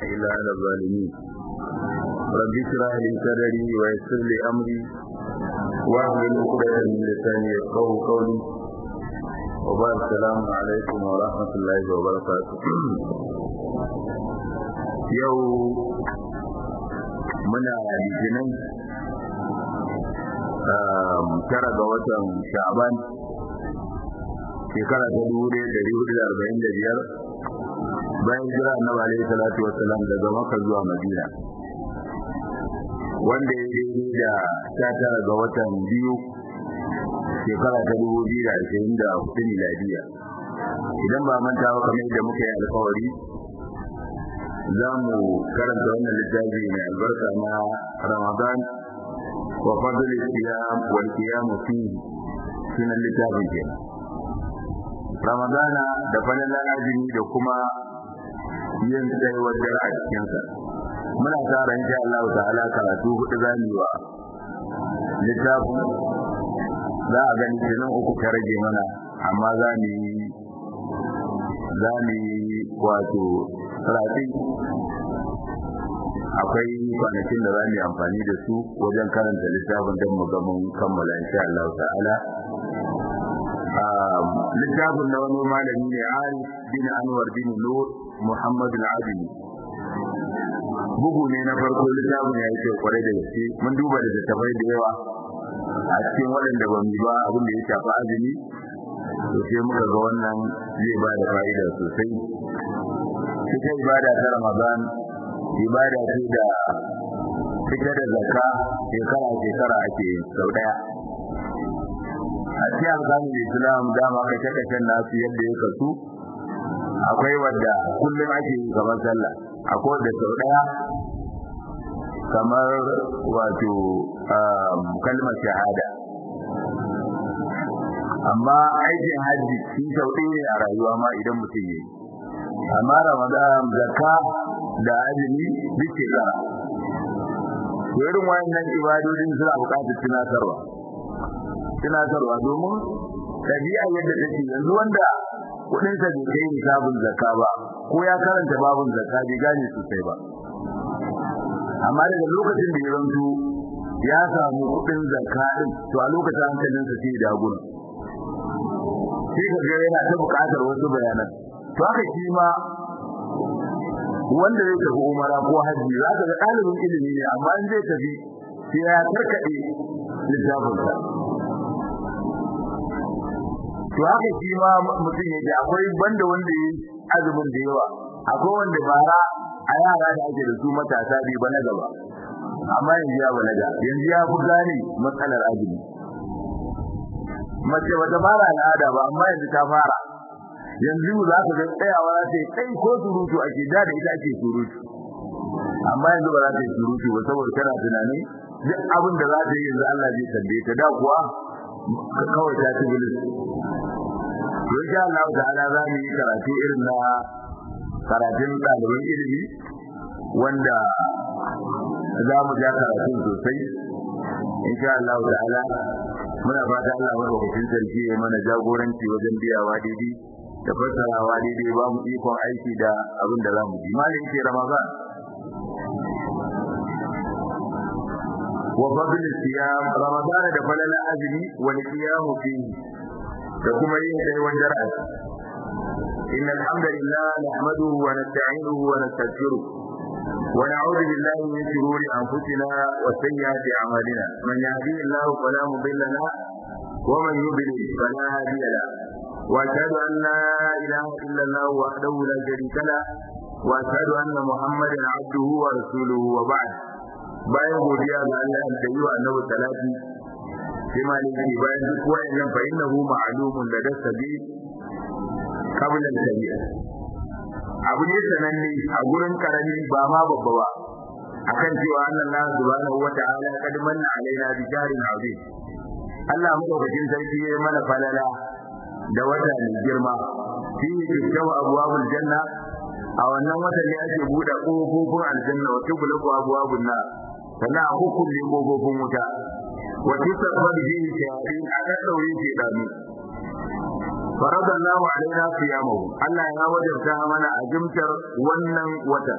إلا على الظالمين رب اشرح لي صدري ويسر لي أمري واحلل عقدة من لساني يفقهوا قولي وبارك السلام عليكم ورحمة الله وبركاته يوم muna litinin tara ga watan sha'ban shekara ta dubu ɗaya da hudu da arba'in da biyar bayan jira annabi alaihi salatu wassalam daga maka zuwa madina wanda ya daidai da sha tara ga watan biyu shekara ta dubu biyu da ashirin da hudu miladiya idan ba manta ba kamar yadda muka yi alkawari za mu karanta wannan littafi mai albarka na ramadan wa fadl siyam wal qiyam fihi sunan littafin ke ramadana da falalan azumi da kuma yin tsayuwar dare a cikinsa muna tsara insha Allah ta'ala karatu hudu zamu wa littafin za a gani kenan uku ta rage mana amma za mu yi za mu yi wato rafi akwai kwanakin da za mu yi amfani da su wajen karanta littafin don mu ga mun kammala insha Allah ta'ala littafin na wani malami ne Arif bin Anwar bin Nur Muhammad al-Adili bugu ne na farko littafin ya yi kyau kwarai da gaske mun duba da littafai da yawa a cikin waɗanda ban ba abin da ya shafi azumi to sai muka ga wannan zai ba da fa'ida sosai ita ibada ta Ramadan ibada ce da fita da zakka shekara shekara ake sau daya a cikin alƙamin Islam dama kai ta kashin nasu yadda ya kasu akwai wadda kullum ake yi kamar sallah akwai wadda sau daya kamar wato kalmar shahada amma aikin hajji shi sau ne a rayuwa ma idan mutum yi amma ramadan zakka da azumi duk shekara to irin wayannan ibadodin suna buƙatar tunatarwa tunatarwa domin tabi'a yadda take yanzu wanda kudin sa bai kai nisabin zakka ba ko ya karanta babun zakka bai gane sosai ba amma daga lokacin da ya zanto ya samu kudin zakka din to a lokacin hankalinsa sai ya daguna sai ka ga yana ta buƙatar wasu bayanan to haka shi ma wanda zai tafi umara ko haji za ka ga ɗalibin ilimi ne amma in zai tafi sai ya karkaɗe littafinsa to haka shi ma mutum yake akwai banda wanda yi azumin da yawa akwai wanda bara a yara da ake da su matasa bai bana gaba amma yanzu ya balaga yanzu ya fi gane matsalar azumi mace bata fara al'ada ba amma yanzu ta fara yanzu za ka ga tsayawa za ta yi kai ko surutu ake da da ita ake surutu amma yanzu ba za ta yi surutu ba saboda tana tunanin duk abin da za ta yi yanzu Allah zai tambaye ta da kuwa kawai ta ci bilis to insha Allah ta'ala za mu yi karatu irin na karatun ɗaliban ilimi wanda za mu ja karatun sosai insha Allah ta'ala muna fata Allah madaukakin sarki ya mana jagoranci wajen biyawa daidai da fassarawa daidai ba mu ikon aiki da abin da za mu ji malin ce ramadan wa fadl siyam ramadan da falala azmi wal qiyam fi da kuma yin dai wajen ra'ayi inna alhamdulillah nahmaduhu wa nasta'inuhu wa nastaghfiruh ونعوذ بالله من شرور انفسنا وسيئات اعمالنا من يهديه الله فلا مضل له ومن يضلل فلا هادي له واشهد ان لا اله الا الله وحده لا شريك له واشهد ان محمدا عبده ورسوله وبعد bayan godiya ga Allah da yi wa annabi salati sai ma ne ke bayan duk wayannan fa innahu ma'lumun da dasabi qabla al-kabir abu ne sananne a gurin karami ba ma babba ba akan cewa Allah subhanahu wa ta'ala kad manna alaina bi jarin azim Allah madaukakin sarki ya mana falala da wata mai girma shi ne kyakkyawa abuwabul janna a wannan watan ne ake buɗe ƙofofin aljanna wa tughlaqu abwabun nar sannan a hukulle ƙofofin wuta wa tusabbabu bihi shayatin a daddaure shi dami farada Allah alaina siyamahu Allah ya wajabta mana azumtar wannan wata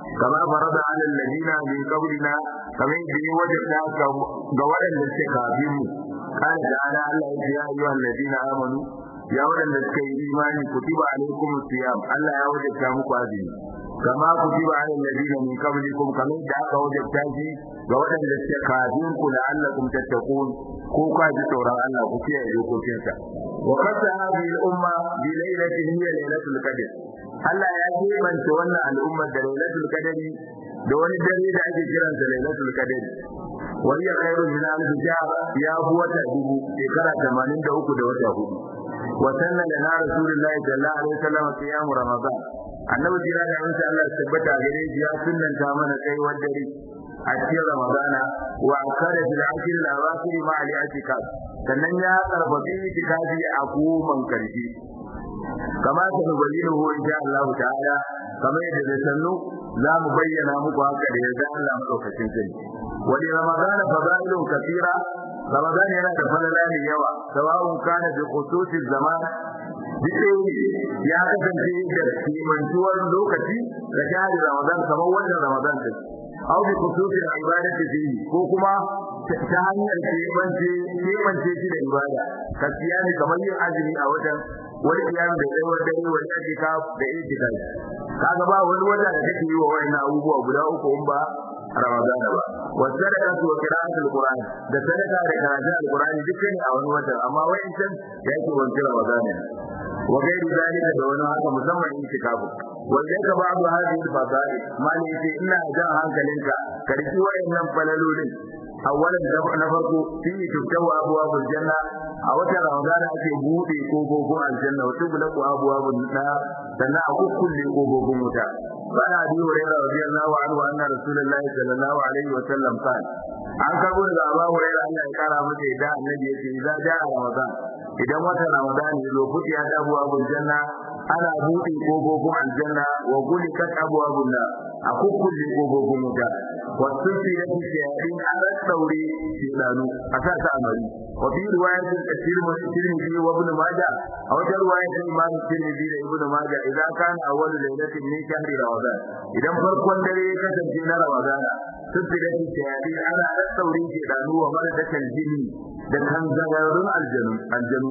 kama farada ala alladina min qablina kamar da ya wajabta ga waɗanda suke kafin mu قال تعالى الله يا أيها الذين آمنوا يا ولد الذين إيمان كتب عليكم الصيام الله يا وجد كامك هذه كما كتب على الذين من قبلكم كما دعك وجد تاجي وولد الذين كافركم لعلكم تتقون كوكا جتورا الله كتيا يوكوكيسا وقد هذه الأمة بليلة هي ليلة القدر Allah ya kebance wannan al'ummar da Lailatul Qadari da wani dare da ake kiransa Lailatul Qadari wani khairu min alf shahr ya bu wata dubu shekara 83 da wata hudu wa sanna lana rasulullahi sallallahu alaihi wasallam qiyam ramadan annabi jira da insha Allah tabbata gare shi ya sunnanta mana kai dare a cikin ramadana wa akara fil akhir al awakhir ma al i'tikaf sannan ya karfafi itikafi a goman karshe kama ta nubayyinu insha Allah ta'ala kamar yadda da sannu za mu bayyana muku haka da yadda Allah madaukakin sani wani ramadan fadailun kathira ramadan yana da falala ne yawa sawa'un kana bi khususi zaman duk ya kasance da kimantuwar lokaci da shahari ramadan kamar wannan ramadan din aw bi khususi ibadati fihi ko kuma ta hanyar kebance kebance shi da ibada kasiya ne kamar yin azumi a watan wani kiyam da tsawon dare wani ajika da ijika kaga ba wani wata da take yi wa wannan abubuwa guda uku in ba Ramadan ba wa sadaqatu wa qira'atul Qur'an da sadaka da karatu al-Qur'ani dukkan a wani wata amma wayancan yake wanke Ramadan ne wa gairi zalika da wani haka musamman itikafu wanda ka ba da hadin fadail mali yace ina jan hankalinka ka riki wayannan falalolin awwalan na farko fi tutawa abwabul janna a wata ramadan ake bude kofofin aljanna wata bula ko abwabul nar sannan a kukkulle kofofin wuta bana bi hurairah radiyallahu anhu anna rasulullahi sallallahu alaihi wa sallam qala an karbo daga Abu Hurairah Allah ya kara masa da annabi yace idan ja ramadan idan wata ramadan ya zo kuti ya da abwabul janna ana bude kofofin aljanna wa gulikat abwabun nar a kukkulle kofofin wuta wasu fiye shayatin an daure shedanu a sa ta amari wa fi riwayatin tirmidhi wa ibn majah a wata riwayatin imam tirmidhi da ibn majah idan kana awwal lailatin min shahri ramadan idan farkon dare ya kasance na ramadan sufiyat shayatin ana daure shedanu wa maradatul jinni da kanzararrun aljanu aljanu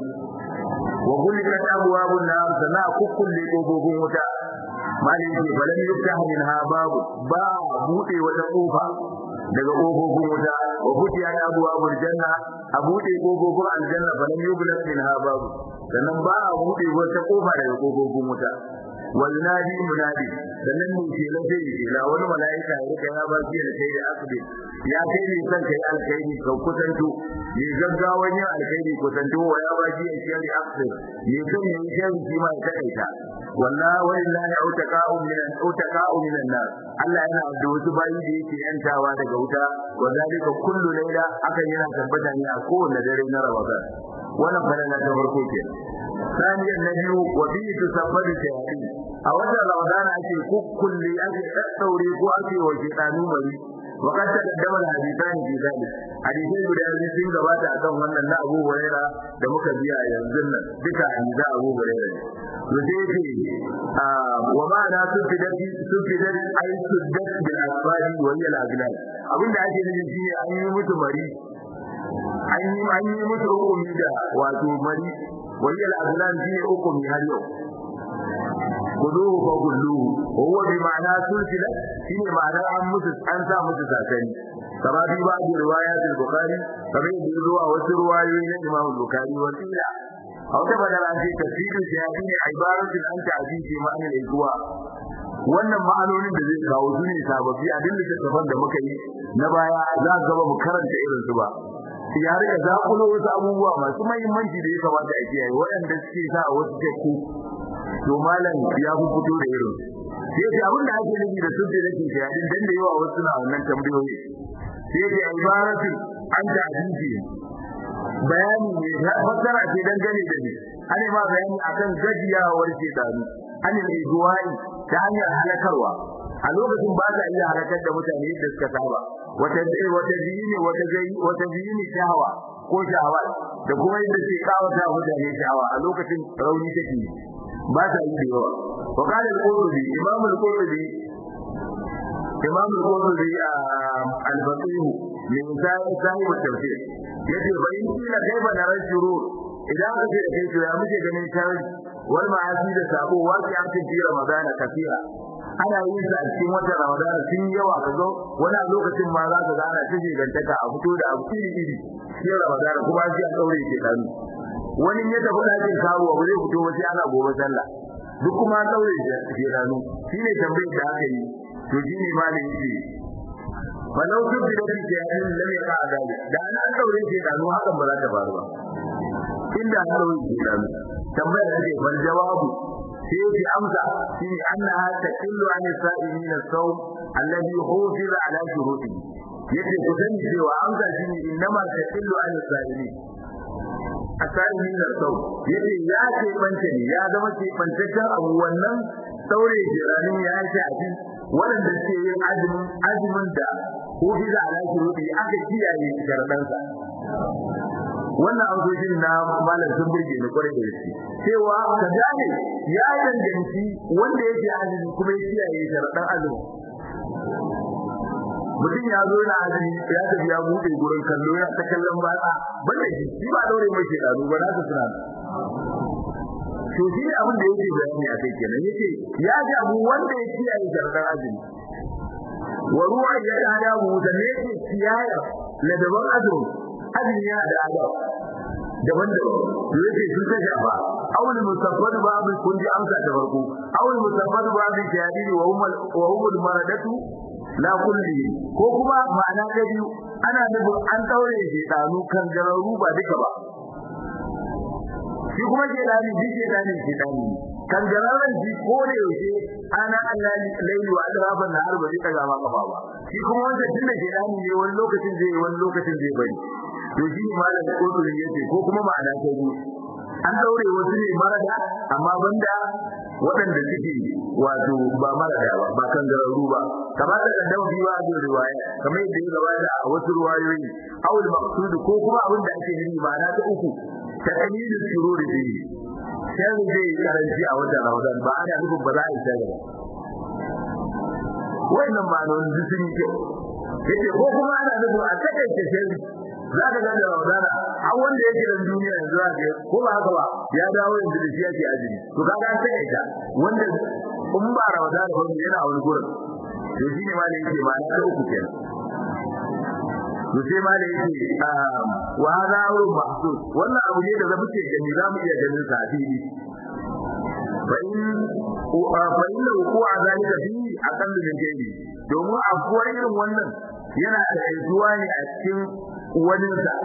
wa gulikat abwabun nar sana kukkulle kofofin wuta malin ce balan yuftah minha babu ba bude wata kofa daga kofofin wuta wa futiya ya abuwa janna a bude kofofin aljanna balan yublat minha babu sannan ba a bude wata kofa daga kofofin wuta wal nadi munadi sannan ne ke lafe ke la wani malaika ya rika ya ba shi da kai da asbi ya kai ne san kai alkhairi ka kusanto ne gaggawan yin alkhairi kusanto wa ya ba shi shari asbi ne san yin shari shi ma ya kaita wallahi walillahi autaka'u minan autaka'u minan nas Allah yana da wasu bayi da yake yantawa daga wuta wa zalika kullu layla akan yana tabbata ne a kowanne dare na Ramadan wannan fara na farko ke saniyan na biyu wa bi tusabbadu shayatin a watan Ramadan ake kukkulle ake daddaure ko ake wa shaytanu mari wa kad taqaddama al-hadithani fi dhalik hadithai guda biyu sun gabata akan wannan na Abu Hurairah da muka biya yanzu nan duka hadisa Abu Hurairah ne yake wa ma'ana sufidati sufidati ay suddat bil asfari wa hiya al aglal abinda ake nufi shine an yi musu mari an yi an yi musu hukumi da wato mari wa hiya al aglal shine hukumi har yau kuduhu fa kulluhu wa huwa bi ma'ana sulsilat shine ma'ana an musu an sa musu sakani kama bi ba da riwayat al-bukhari kamar yadda zuwa wasu ruwayoyi na imam al-bukhari wa qila a wata magana ce tafsirin shi ya ne ibaratun an ta'azi ce ma'anar iguwa wannan ma'anonin da zai kawo su ne sababbi a duk littattafan da muka yi na baya za ka gaba mu karanta irin su ba ya rika zakulo wasu abubuwa masu mahimmanci da ya kamata a kiyaye waɗanda suke sa a wasu teku to malam ya fi fito da irin sai ce abin da ake nufi da sun da ke shayadin dan da yawa wasu na wannan tambayoyi sai ce ibaratun an ta'azi bayani ne na fassara ce dangane da ni ana ma bayani akan gajiyawar shedanu an yi duwai ta hanyar halakarwa a lokacin ba ta iya halakar da mutane da suka saba wata wata jini wata gai wata jini shahawa ko shahawa da kuma yadda ke kawata mutane shahawa a lokacin rauni take ba ta yi da yawa wa qala al-qurtubi imam al-qurtubi imam al-qurtubi al-faqih min sahib al-tafsir yace fa in kila kaifa narar shurur idan aka ce kai to ya muke ganin sharri wal ma'asi da sabo waki an tafi ramadana kafira ana yin sa a cikin watan ramadana sun yawa ka zo wani a lokacin ma za ka ga ana ta gantaka a fito da abu iri iri cikin ramadana kuma sai an daure ke kanu wani ya tafi ɗakin kawo ba zai fito ba sai ana gobe sallah duk kuma an daure ke kanu shine tambayar da aka yi to shine malin yake walau duk da kake yayin lam yaqa adali da an daure ke kanu hakan ba za ta faru ba inda an daure ke kanu tambayar da ke wal jawabu sai yake amsa shine annaha taqillu an sa'imin as-sawm alladhi hufiza ala shurutihi yace ku sani cewa amsa shine innama taqillu an sa'imin asa'imin as-sawm yace ya ce bance ne ya zama ce bantaccen abu wannan saure jiranin ya shafi waɗanda suke yin azumin azumin da hufiza ala shurutihi aka kiyaye sharadansa wannan amsoshin na malam sun burge ni kwarai da gaske cewa ka gane ya danganci wanda yake azumi kuma ya kiyaye sharaɗan azumi mutum ya zo na azumi ya tafi ya buɗe gurin kallo ya ta kallon batsa banda shi shi ba daure mai shekaru ba na su suna to shi ne abin da yake bayani a kai kenan yace ya ji abu wanda ya kiyaye sharaɗan azumi wa ruwa ya kada mu da ne yake kiyaye ladaban azumi azumi yana da adab daban-daban yake sun ta shafa awul musaffad babu kun ji amsa da farko awul musaffad babu jadidi wa hum wa hum maradatu la kulli ko kuma ma'ana ta biyu ana nufin an daure shi danu kan gararu ba duka ba shi kuma ke dani shi ke dani shi dani kan gararan shi ko da yaushe ana Allah laili wa adraban nahar ba zai daga ma kafa ba shi kuma wanda tunda ke dani ne wani lokacin zai wani lokacin zai bari to shi malam koturi yace ko kuma ma'ana ta biyu an daure wasu ne marada amma banda waɗanda suke wato ba marada ba ba kan gararu ba kamar da kan dawo biwa da riwaya kamar yadda ya gabata a wasu riwayoyi awul maqsud ko kuma abin da ake nufi ma'ana ta uku ta kalilu shururi bi sai zai karanci a watan Ramadan ba ana nufin ba za a yi shagala wannan ma'anonin duk sun yi kyau yace ko kuma ana nufin a takaice shari'a za ka gane Ramadana har wanda yake da duniya yanzu za ka ko ba haka ba ya dawo yanzu da shi yake azumi to kaga an sai ita wanda in ba Ramadana ba yana wani gurin to shi ne ma da yake ma na uku kenan to sai ma da yake wa hada amrun mahsus wannan abu ne da zamu ce gani za mu iya ganin sa a fili fa in fa inna wuqu'a zalika fi aqallu min ghairi domin abuwar irin wannan yana da aituwa ne a cikin wani sa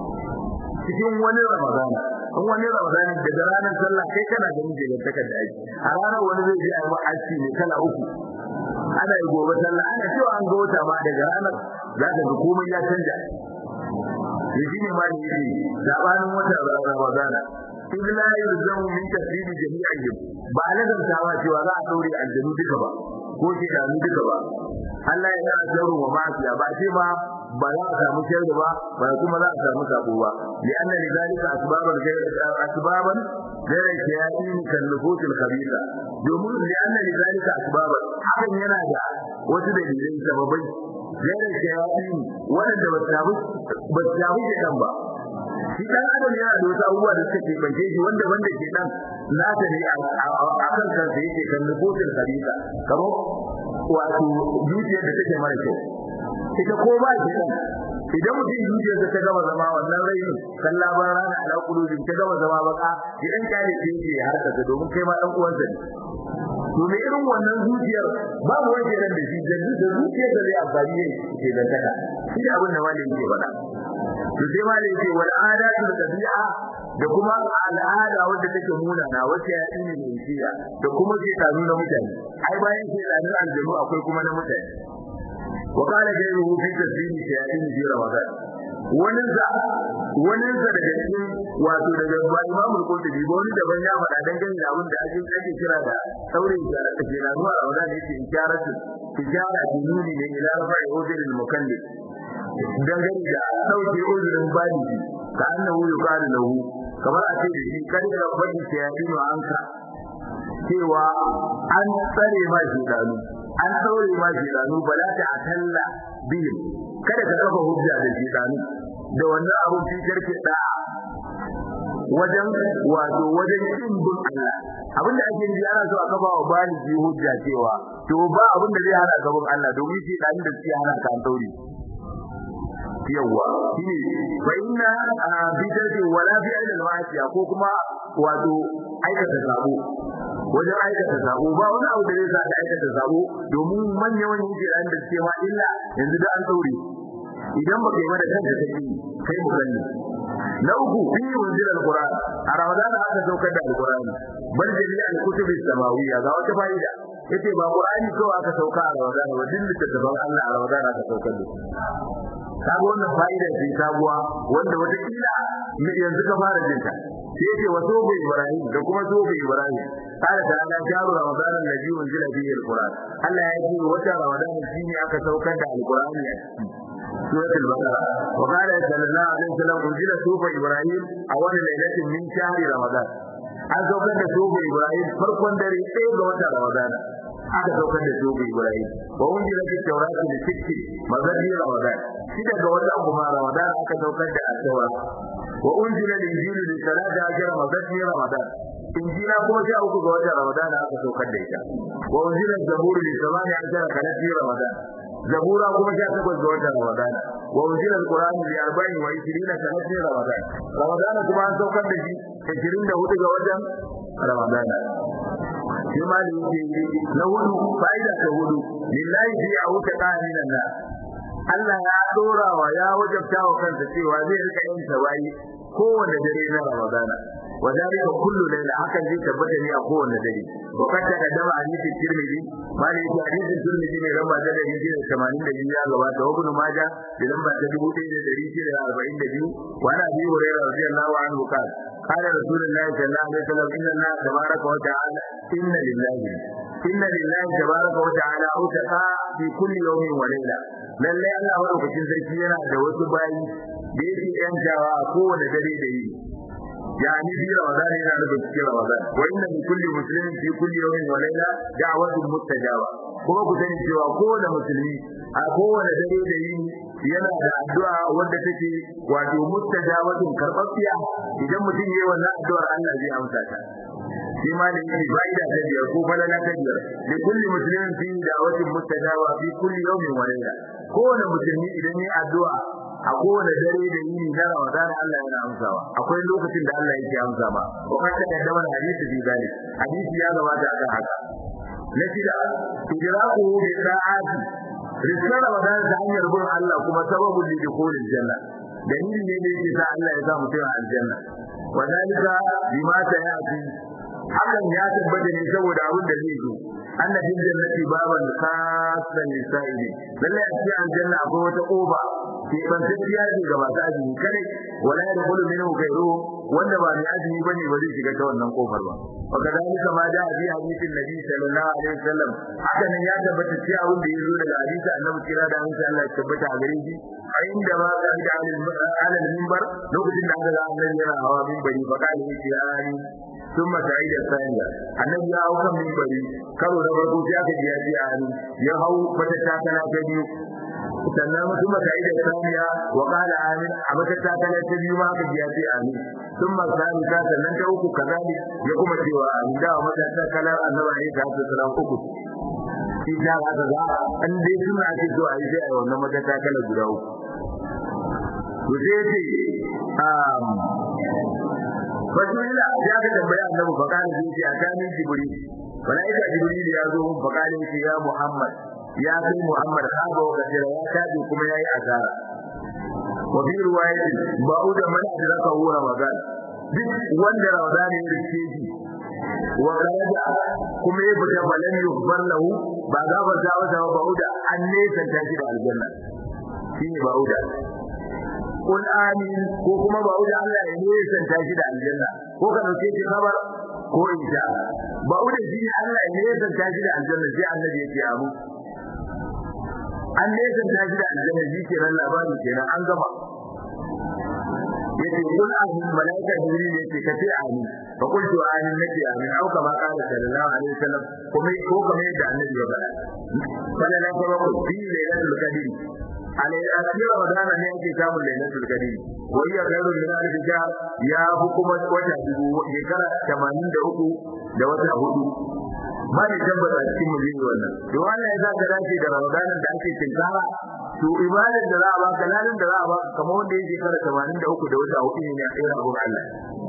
cikin wani ramadana in wani ramadana daga ranar sallah kai kana ganin da takar da aiki a ranar wani zai je a yi aiki ne kala uku ana yi gobe sallah ana cewa an ga wata ma daga ranar za ka ga komai ya canja da shi ne ma ne yake zabanin wata ramadana in la yulzamu min tasiri jami'ihim ba lazan tawa cewa za a daure aljanu duka ba ko ke da duka ba Allah ya yana jaru wa ma'asiya ba ce ma ba za a samu shirri ba ba kuma za a samu sabo ba li'anna lidhalika asbaban asbaban غير الشياطين كالنفوس الخبيثة domin li'anna lidhalika asbaban hakan yana da wasu dalilai sababai غير الشياطين wanda ba ta ba ta wuce kan ba shi dan adam yana da wasu abubuwa da suke bace shi wanda wanda ke dan nata ne a kan kansa yake kan nufusul khabisa kamar wato zuciyar da take mara kyau ita ko ba shi dan idan mutum zuciyar ta gaba zama wannan rai kan labar rana ala kulubin ta gaba zama baka idan ka ne yake harka ta domin kai ma dan uwansa ne to me irin wannan zuciyar babu wanda ran da shi da zuciyar da zai amfani ne ke da taka shi da abin da malami ke faɗa to sai ma yake wal adatu tabi'a da kuma al'ada wanda take muna na wace ya dini ne shiya da kuma ke tanu na mutane ai bayan ke tanu aljanu akwai kuma na mutane wa qala gairuhu fi tasbihi shayatin fi ramadan wani za wani za daga cikin wato daga Imam al-Qurtubi ba wani daban ya faɗa dangane da abin da ake ake kira da saurin da ake ranuwa a Ramadan yake isharatu tijara dinuni ne ila rafa'i ujril mukallif dangane da sauke uzurin baligi ka annahu yuqalu lahu kamar a ce da shi kan da bani shayadinu anka cewa an tsare ma shi dalu an daure ma shedanu bala ta atalla bihim kada ka kafa hujja da shedanu da wannan abun fi karke da wajen wato wajen kin bin Allah abin da ake yi ana so a kafa wa baligi hujja cewa to ba abin da zai hana gaban Allah domin shi dan da suke hana ka daure yawa shine fa inna bidati wala fi ilal ma'asiya ko kuma wato aikata sabo wajen aikata sabo ba wani abu da zai sa ka aikata sabo domin manyan wani yake dan da suke ma illa yanzu da an daure idan baka yi da kanka kake kai mu gani na uku fi wajil alquran a ramadan aka saukar da alqurani bal jami alkutub samawiyya ga wata fa'ida yace ba qur'ani ko aka sauka a ramadan ba din littattafan Allah a ramadan aka saukar da kaga wannan fa'ida ce sabuwa wanda wata kila yanzu ka fara jinta sai yace wa sobe ibrahim da kuma sobe ibrahim قال تعالى شهر رمضان الذي انزل فيه القران الله يجي وجه رمضان shine aka saukar da alqurani a ciki سورة البقرة وقال صلى الله عليه وسلم أنزل سوف إبراهيم أول ليلة من شهر رمضان an saukar da sobo Ibrahim farkon dare ɗaya ga watan Ramadan aka saukar da sobo Ibrahim wa wanda yake taurati da sikki mazadi Ramadan shi daga watan kuma Ramadan aka saukar da asawa wa unzila al-injilu li salati ajra mazadi Ramadan injila kuma sha uku ga watan Ramadan aka saukar da ita wa unzila zaburu li samani ajra kanati Ramadan zabura kuma sha takwas ga watan Ramadan wa unzila al-Qur'an bi arba'in wa ishirina sanati Ramadan Ramadan kuma an saukar da shi 24 ga watan Ramadan shi ma da yake na hudu fa'ida ta hudu lillahi fi auta qaminan na Allah ya dora wa ya wajabta wa kansa cewa zai rika yin tawayi kowanne dare na Ramadan وذلك كل ليلة حكم ذي ثبت لي أقوى النذري وقد تقدم حديث الترمذي ما لي حديث الترمذي من لما جاء يجي 80 دقيقة لغاية وابن ماجه لما تجيبوا تي دقيقة 40 دقيقة وأنا أبي هريرة رضي الله عنه قال قال رسول الله صلى الله عليه وسلم إن الله تبارك وتعالى إن لله إن لله تبارك وتعالى أوتقى في كل يوم وليلة lalle Allah madaukakin sarki yana da wasu bayi da yake yantawa a kowane dare da yi يعني في رمضان هنا نبت في رمضان وإن لكل مسلم في كل يوم وليلة دعوة مستجابة kuma ku sani cewa kowane musulmi a kowane dare da yini yana da addu'a wanda take wato mustajabatun karɓaɓɓiya idan mutum yayi wannan addu'ar Allah zai amsa ta shi ma da yake fa'ida ta biyar ko falala ta biyar da kulli muslimin fi da'watin mustajaba fi kulli yawmin wa layla kowane musulmi idan yayi addu'a a kowane dare da yini na Ramadan Allah yana amsawa akwai lokacin da Allah yake amsa ba wa kanta da dawan hadisi bi gani hadisi ya gabata akan haka na shida idraku bi sa'ati rizqan Ramadan da hanyar bin Allah kuma sababun li dukhulil janna dalili ne da yake sa Allah ya sa mutum a aljanna wa dalika bima ta'ati hakan ya tabbata ne saboda abin da zai zo annabin jannati baban khasan lisa'ili lalle a cikin aljanna akwai wata koba ke bantacciya ce ga masu azumi kare wala da kullu minhu ghayru wanda ba mai azumi bane ba zai shiga ta wannan kofar ba wa kadalika ma da bi hadisin nabi sallallahu alaihi wasallam haka nan ya tabbata cewa abin da yazo daga hadisi annabi kira da insha Allah ya tabbata a gare shi a inda ma ga da alal minbar lokacin da aka ga annabi yana hawa minbari fa kana yake ani ثم سعيد الثانية النبي يا أوكا من بري كانوا نبرقوا سياك جياتي آمين يهو فتتاكنا كبير sannan kuma sa'ida saniya wa qala amin a mata ta kala ta biyu ma aka biya sai amin thumma salisa sannan ta uku kazali ya kuma cewa amin da mata ta kala annabi ne ta sallam uku shi da aka ga an dai suna ake so a yi sai a wannan mata ta kala guda uku to sai ce um Fadila ya ga tambaya annabi fa kana ji a kanin jibril malaika jibril ya zo mun fa kana ya Muhammad ya kai Muhammad haba wa kasira ya tabi kuma yayi azara wa bi riwayatin ba'uda man adraka huwa ramadan duk wanda ramadan ya rike shi wa garaja kuma ya fita balan yughfar lahu ba za ba za ba ba'uda an ne ta shi da aljanna shine ba'uda Kul amin ko kuma ba'uda Allah ya ne ta shi da aljanna ko ka dauke shi kabar ko insha ba'uda shi Allah ya ne ta shi da aljanna sai annabi ya ce abu an nesa ta shi da aljanna shi kenan labarin kenan an gama yace kul amin malaika jibril yace ka ce amin fa qultu amin nace amin au kama qala sallallahu alaihi wasallam kuma ko kamar yadda annabi ya faɗa sallallahu alaihi wasallam fi lailatul qadr alai asira wadana ne yake samun lailatul qadr wa hiya khairu min alf shahr ya fi kuma wata dubu shekara 83 da wata hudu ba ne tabbata cikin mu yin wannan to wannan ya zaka dace da ramadanin da ake tinkara to ibadar da za a baka ladan da za a baka kamar wanda yake kara 83 da wata hudu ne a irin abun Allah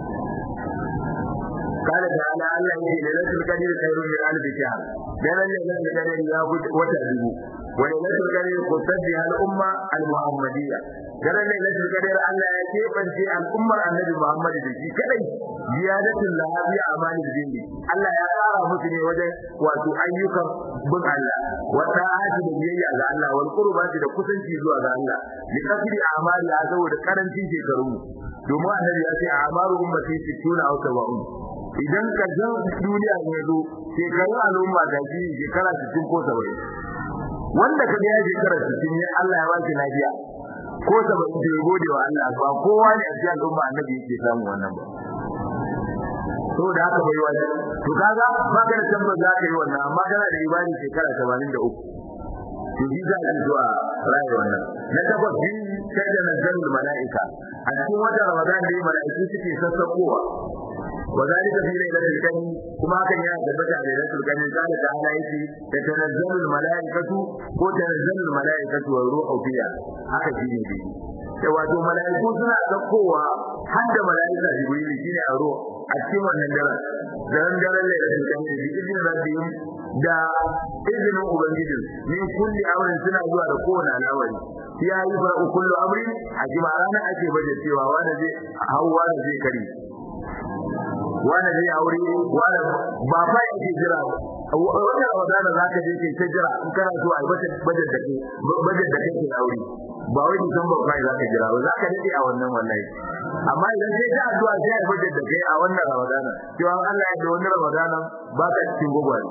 قال تعالى الله يجي ليلة القدر خير من ألف شهر لأن ليلة القدر ياخذ وتهديه وليلة القدر قصد بها الأمة المحمدية لأن ليلة القدر الله يجيب في الأمة النبي محمد في كذا زيادة لها في أعمال الدين الله يقارى مسلم وجه واتو أيك بن الله والطاعات بيجي على الله والقربات لكسن شيزوا على الله لكثر أعمال هذا ودكارن شيء كرمه domin annabi ya ce a amaru ummati 60 aw 70 idan karshen duniya ne zo shekarun al'umma da shi shekara 60 ko 70 wanda kaga ya shekara 60 ne Allah ya baki lafiya ko 70 bai gode wa Allah ba kowa ne a cikin al'umma annabi yake samu wannan ba to da haka bai wani to kaga ba ka da tabbata za ka yi wannan amma kana da ibadi shekara 73 to ji za ki zuwa rayuwar wannan na takwas bin kada nazarul malaika a cikin wata ramadan da malaiku suke sassakowa وذلك في ليلة القدر كما كان يثبت على ليلة القدر قال تعالى يتي تتنزل الملائكة وتنزل الملائكة والروح فيها haka shine dai wato malaiku suna saukowa har da malaika jibril shine a ruwa a cikin wannan daren daren daren lailatul qadr bi idin rabbihim da izinin ubangijin min kulli amrin suna zuwa da kowane al'amari ya yi fa kullu amrin a jima'ana ake baje cewa wanda zai hawa da zai kare wani zai aure wani ba fa yake jira wannan ramadana zaka je ke ta jira in kana so ai bajet bajet da ke bajet da kake aure ba wai December kai zaka jira ba zaka dade a wannan wallahi amma idan sai ta addu'a sai ai bajet da kai a wannan ramadana cewa Allah ya da wannan ramadana ba ka cikin gogwari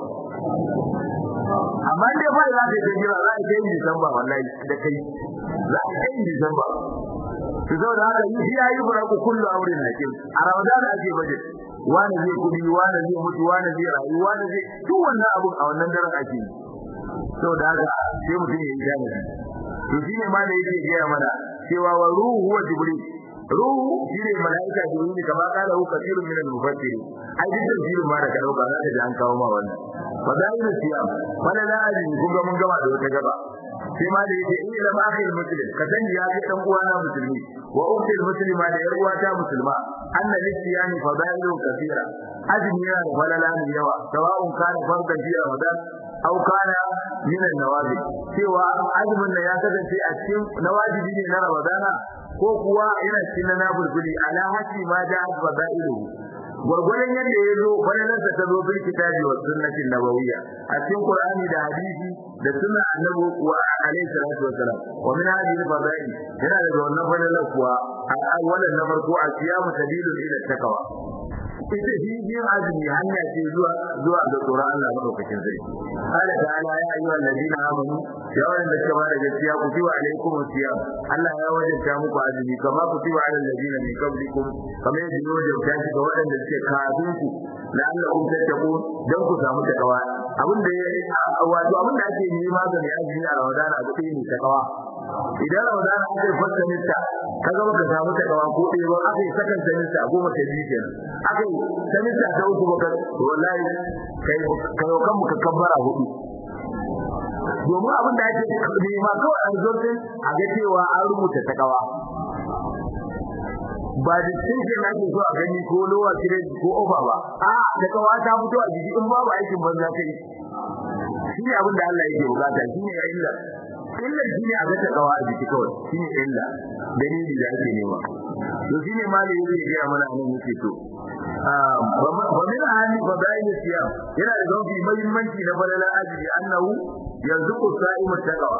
amma dai fa zaka je jira za ka yi December wallahi da kai za ka yi December to saboda haka yi ya yi faraku kullu amrin hakim a ramadana ake bajet wani zai kudi wani zai mutu wani zai rayu wani zai duk wannan abu a wannan daren ake yi saboda haka sai mutum ya yi jami'i to shine ma da yake gaya mana cewa wa ruhu huwa jibril ruhu shine malaika jibril kamar kala hu kathirun min al-mufassirin ai duk tafsirin ma da ka dauka za ka ji an kawo ma wannan fadailu siyam wala la ajin kun ga mun gama da wata gaba sai ma da yake in ila akhir muslim ka sani ya ga dan uwana musulmi wa ukhtil muslima da yar uwata musulma anna lisiyani fadailu kathira azmi yana da falala ne yawa sawa'un kana fardan fi ramadan aw kana min an-nawafil cewa azumin nan ya kasance a cikin nawajibi ne na ramadana ko kuwa yana cikin na nafilfili ala hasi ma da fadailu gurgurdan yadda ya zo falalarsa ta zo bil kitabi wa sunnatin nabawiyya a cikin qur'ani da hadisi da sunna annabi wa alaihi salatu wasalam wa min hadhihi al-fadail yana da wannan falalar kuwa al-awwalan na farko a siyamu sabilun ila takawa ita shi yin azumi hanya ce zuwa zuwa ga tsoron Allah madaukakin sai qala ta'ala ya ayyuhal ladina amanu ya wanda suka bada gaskiya ku tiwa alaikum siyam Allah ya wajabta muku azumi kama ku tiwa alal ladina min qablikum kama yadda ya wajabta shi ga waɗanda suke kafin ku la'allakum tattaqun dan ku samu takawa abin da wato abin da ake nema ga mai azumi a Ramadan a cikin ne takawa idan Ramadan aka yi fasta nista kaga baka samu takawa ko ɗaya ba aka yi sakan nista goma ta biyu kenan aka yi sanita ta uku baka wallahi kai kai kan muka kabbara hudu domin abin da ake nema kawai a rizortin a ga cewa an rubuta takawa ba da cikin da ake so a gani ko lowa credit ko offer ba a takawa ta fito a jiki in babu aikin banza kai shi ne abin da Allah yake bukata shi ne ya illa illa shi ne a ga takawa a jiki kawai shi ne illa dalili da ake nema to shi ne malai yake gaya mana nan yake so wa min ahli fadail siyam yana da zauki muhimmanci na fadalan ajri annahu yarzuqu sa'imu taqwa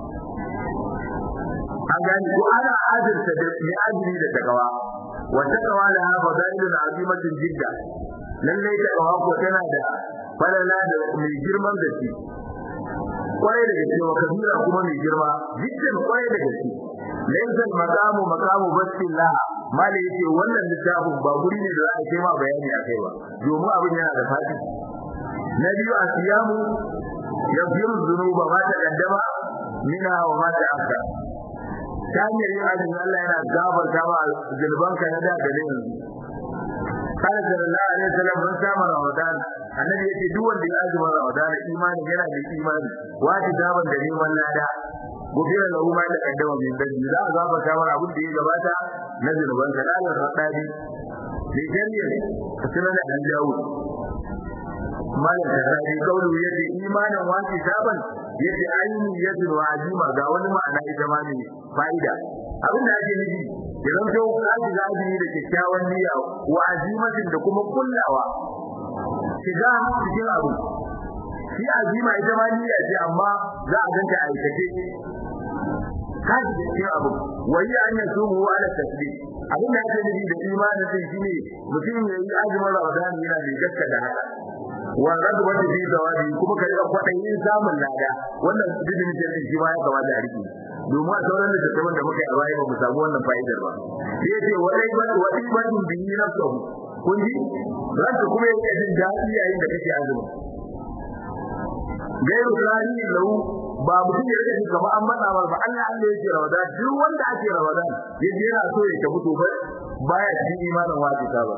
an gani ko ana ajirta da mai ajri da taqwa wa taqwa la fadailun azimatun jidda lalle taqwa ko tana da falala da mai girman gaske kwarai da gaske wa kabira kuma mai girma jiddan kwarai da gaske laysa maqamu maqamu basillah mali yace wannan littafin ba guri ne da za a kai ma bayani akai ba domin abin yana da fadi na biyu a siyamu yaghfiru dhunuba ma taqaddama minha wa ma ta'akhkhara ta hanyar yin azumi Allah yana gafarta ma zunubanka na da da yanzu قال صلى الله عليه وسلم من صام رمضان annabi yace duk wanda ya azuma ramadan imani yana da imani wata daban da neman lada gobira lahu ma da kaddama min dadi za a zaba kamar abin da ya gabata na zunuban ka da Allah radadi bi jami'a sunan da Dawud malam da sai kaulu yace imanin wati daban yace aini yadu wa azima ga wani ma'ana ita ma ne fa'ida abin da ake nufi idan to kaji zabi da kyakkyawan niyya wa azimatin da kuma kullawa shiga cikin abu shi azima ita ma niyya ce amma za a ganta aikace kaji cikin abu wai an yi sumu ala tasbih abin da ake nufi da imanin din shine mutum ya yi azumin ramadan yana mai gaska da haka wa radwatu fi zawabi kuma kai da kwadayin samun lada wannan bidin ce shi ma ya kamata a rike domin a sauran da tattaban da muka yi a baya ba mu samu wannan fa'idar ba sai ce wadai ba wadai ba din bi nafsuhu kun ji ranka kuma yake jin daɗi yayin da kake azumi gairu tsari lau ba mutum ya rike kamar an matsa ba ba Allah Allah yake rawada duk wanda ake rawada yaje yana so ya tafi to ba baya cikin imanin wajibi ba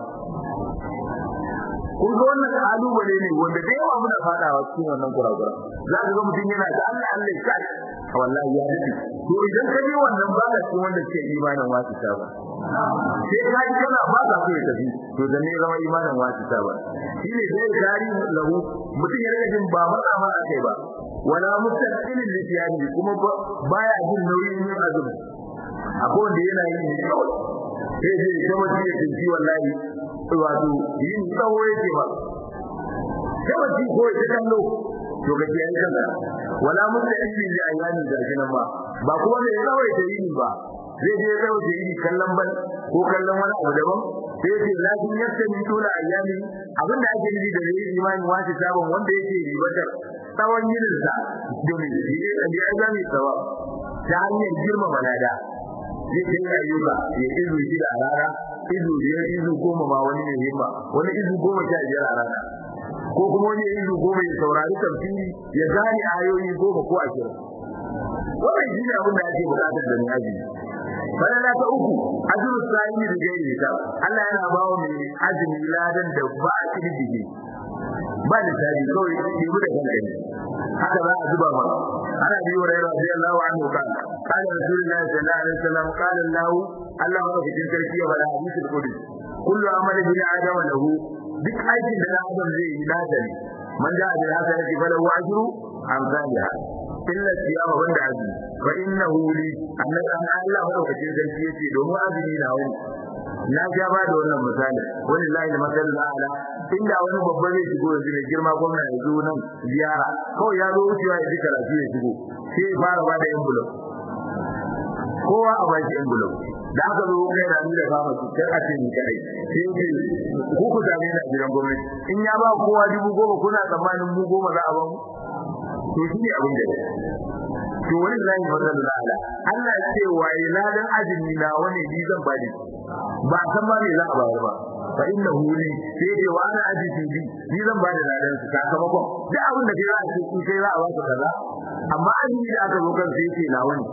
kun ga wannan kalubale ne wanda da yawa muna fadawa cikin wannan kurakura za ka ga mutum yana da Allah Allah ya kai wallahi ya dace to idan ka je wannan ba ka cikin wanda ke imanin wajibi ba sai ka ji kana ba ka so ya tafi to da ne zama imanin wajibi ba shine dai kari lahu mutum ya rage jin ba matsa ma akai ba wala mustaqilin litiyani kuma baya jin nauyin yin azumi akwai wanda yana yin ne kawai sai dai kuma shi ya tinci wallahi wato yin tsawo yake ba kawai shi ko ya kallo to ga kiyaye kanka wala mustaqilin li ayani garjinan ba ba kuma mai tsawo ya yi ba zai je tsawo ya yi kallon ban ko kallon wani abu daban sai ce lakin yadda min tula ayyami abinda ake nufi da yayi imani wace sabon wanda yake ribatar tsawon yininsa domin shi ne da ya zami tsawa ta hanyar girma balada zai kai ayyuka ya izu shi da rana izu biyar izu goma ma wani ne himma wani izu goma sha biyar a rana ko kuma wani izu goma ya saurari tafsiri ya gane ayoyi goma ko ashirin wannan shi ne abin da ake bukatar da ni aji falala ta uku ajru sa'imi da gairi ta Allah yana ba wa mai azumi ladan da ba a kididdige ba da tabi kawai ke da kanka haka za a zuba mana ana biyo da radiyallahu anhu kan kana rasulullahi sallallahu alaihi wasallam qala Allah Allah wa cikin sarki ya bada hadisi da kudi kullu amali bi adama lahu duk aikin da adam zai yi ladan man da bil hasanati falahu ajru amsalha illa siyama wanda azumi fa innahu li annabi an Allah madaukakin sarki yace domin azumi na wani na ja ba da wannan misali wani lahi da masallu ala inda wani babba zai shigo yanzu mai girma gwamna ya zo nan ziyara kawai ya zo wucewa ya ji karatu ya shigo sai ya fara ba da envelope kowa a baki envelope da aka zo kai da ni da fama su kai a ce ni kai sai ce ku ku same ni a gidan gwamnati in ya ba kowa dubu goma kuna tsammanin mu goma za a ba mu to shi ne abin da to wani lahi masallu ala Allah ya ce wa iladan ajini na wani ni zan bani ba san ba me za a bayar ba fa innahu li sai dai wa ana ajiji bi ni zan bada ladan su sakamakon duk abin da kai za a ce ku sai za a ba ku kaza amma ajiji da aka zo kan sai ce na wani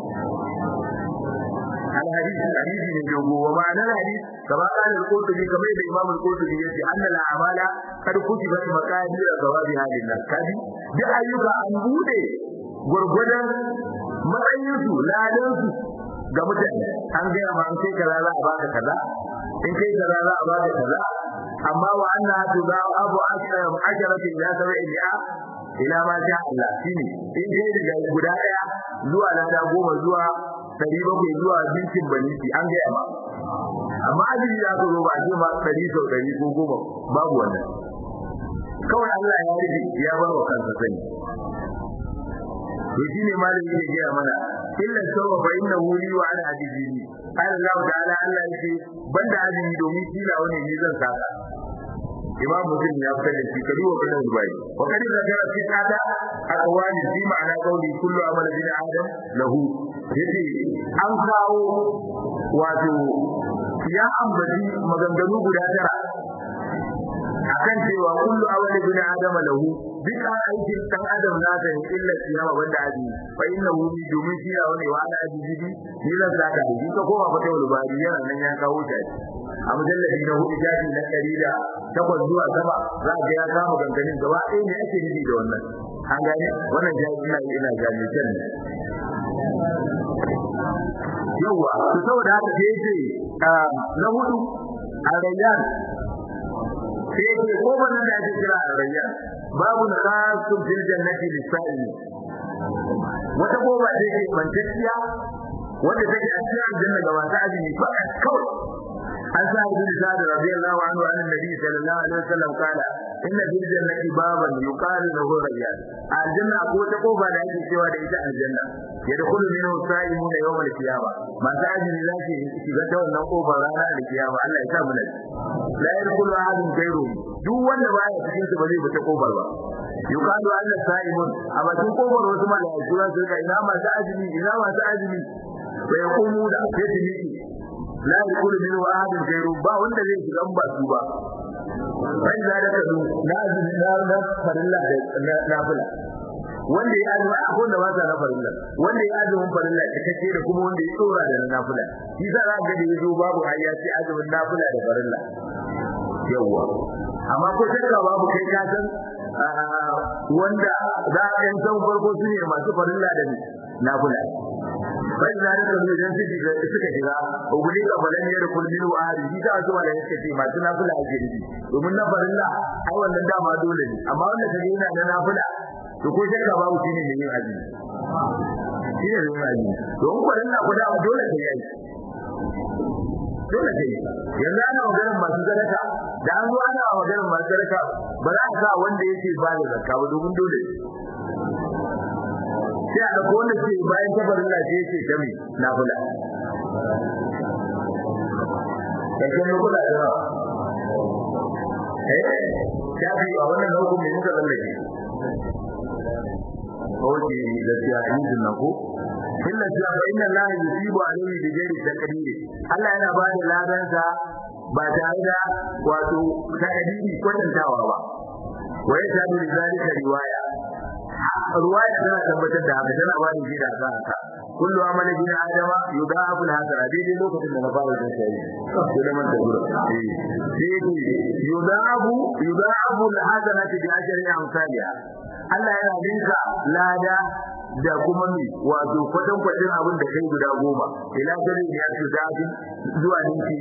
الحديث الحديث من جوه ومعنى الحديث كما قال القرطبي كما يقول الإمام القرطبي يقول أن الأعمال قد كتبت مقادير ثواب هذه الناس كذي دي أيوك أن بودي gurgudan matsayinsu ladansu ga mutane an gaya ma an kai kaza za a baka kaza in kai kaza za a baka kaza amma wa anna tuza abu ashram asharati ila sab'i ila ila ma sha Allah shine in kai daga guda daya zuwa lada goma zuwa dari bakwai zuwa bintin baniti an gaya ma amma ajiri ya zo ba ce ma dari sau dari ko goma babu wannan kawai Allah ya rufe ya bar wa kansa sani to shine malami yake gaya mana illa sawfa fa inna wuli wa ana hadisi qala Allah ta'ala Allah yake banda azumi domin kila wani ne zan saka imam muslim ya fitar da shi kadi wa kana dubai wa kadi zakara fi tada aqwali fi ma'ana qawli kullu amal bin adam lahu yace an kawo wato ya ambaci maganganu guda tara akan cewa kullu awali bin adama lahu duk aikin dan adam na da illa siyama banda aji fa innahu bi domin shi ya wani wa ana aji bibi ni zan saka shi ka koma fata wal bari yana nan ya kawo shi a mujalladi na hudu jaji na ɗari da takwas zuwa sama za ga ya kama ganganin gaba ɗaya ne ake nufi da wannan an gane wannan jaji ina ina gane can yawa to saboda haka sai yace na hudu arayyan sai yace ko wannan da ake kira arayyan babu khasun fil jannati lisa'ili wata goba ce ke bantacciya wanda take a cikin aljanna ga masu azumi fakat kawai an sa ibn sa'd radiyallahu anhu an nabi sallallahu alaihi wasallam kala inna fil jannati baban yuqalu lahu rayyan aljanna ko ta kofa da ake cewa da ita aljanna yadkhulu minhu sa'imuna yawm al-qiyama masu azumi za su shiga ta wannan kofar ranar al-qiyama Allah ya sa mu nan la yadkhulu ahadun ghayru duk wanda baya cikin su ba zai fita kofar ba yuqalu anna sa'imun a bakin kofar wasu malaiku za su ga ina masu azumi ina masu azumi sai yaqumu da sai su miki la yadkhulu minhu ahadun ghayru ba wanda zai shiga ba su ba sai da da kadu na azumi na na farilla da nafila wanda ya azumi akwai da ba sa na farilla wanda ya azumin farilla cikakke da kuma wanda ya tsora da nafila shi za ka ga da yazo babu hayya sai azumin nafila da farilla yawa amma ko shakka babu kai ka san wanda za a yan san farko su ne masu farilla da nafila bai da da kuma idan su shiga suka shiga uguli ka balan yar kullin wa ahli shi ta zuwa da yake ce masu nafila ake nufi domin na farilla ai wannan dama dole ne amma wanda kaje yana da nafila to ko shakka babu shine ne yin azumi shine ne yin azumi don farilla ko da dole kai yi dole kai yanzu ana maganar masu sadaka da an zo ana maganar masu sadaka ba za a sa wanda yake ba da zakka ba domin dole sai a ɗauko wanda ke bayan tabarin lafiya yake ta mai nafila ƙarshen lokuta da yawa eh shafi a wannan nau'in mai muka tsallake oke gaskiya injin na ko illa cewa fa inna allaha yusibu alayhi bi ghairi taqdir Allah yana ba da ladansa ba tare da wato takadiri kwatantawa ba wa yashhadu li zalika riwaya riwaya tana tabbatar da haka tana bani shi da haka kullu amali bin adama yudafu al-hasana daidai lokacin da na fara jin sai sai da man da gura eh yudafu yudafu al-hasana bi ajri amsalia Allah yana dinka lada da kuma mi wato kwatan kwatin abin da kai guda goma ila gari ya ci zabi zuwa ninki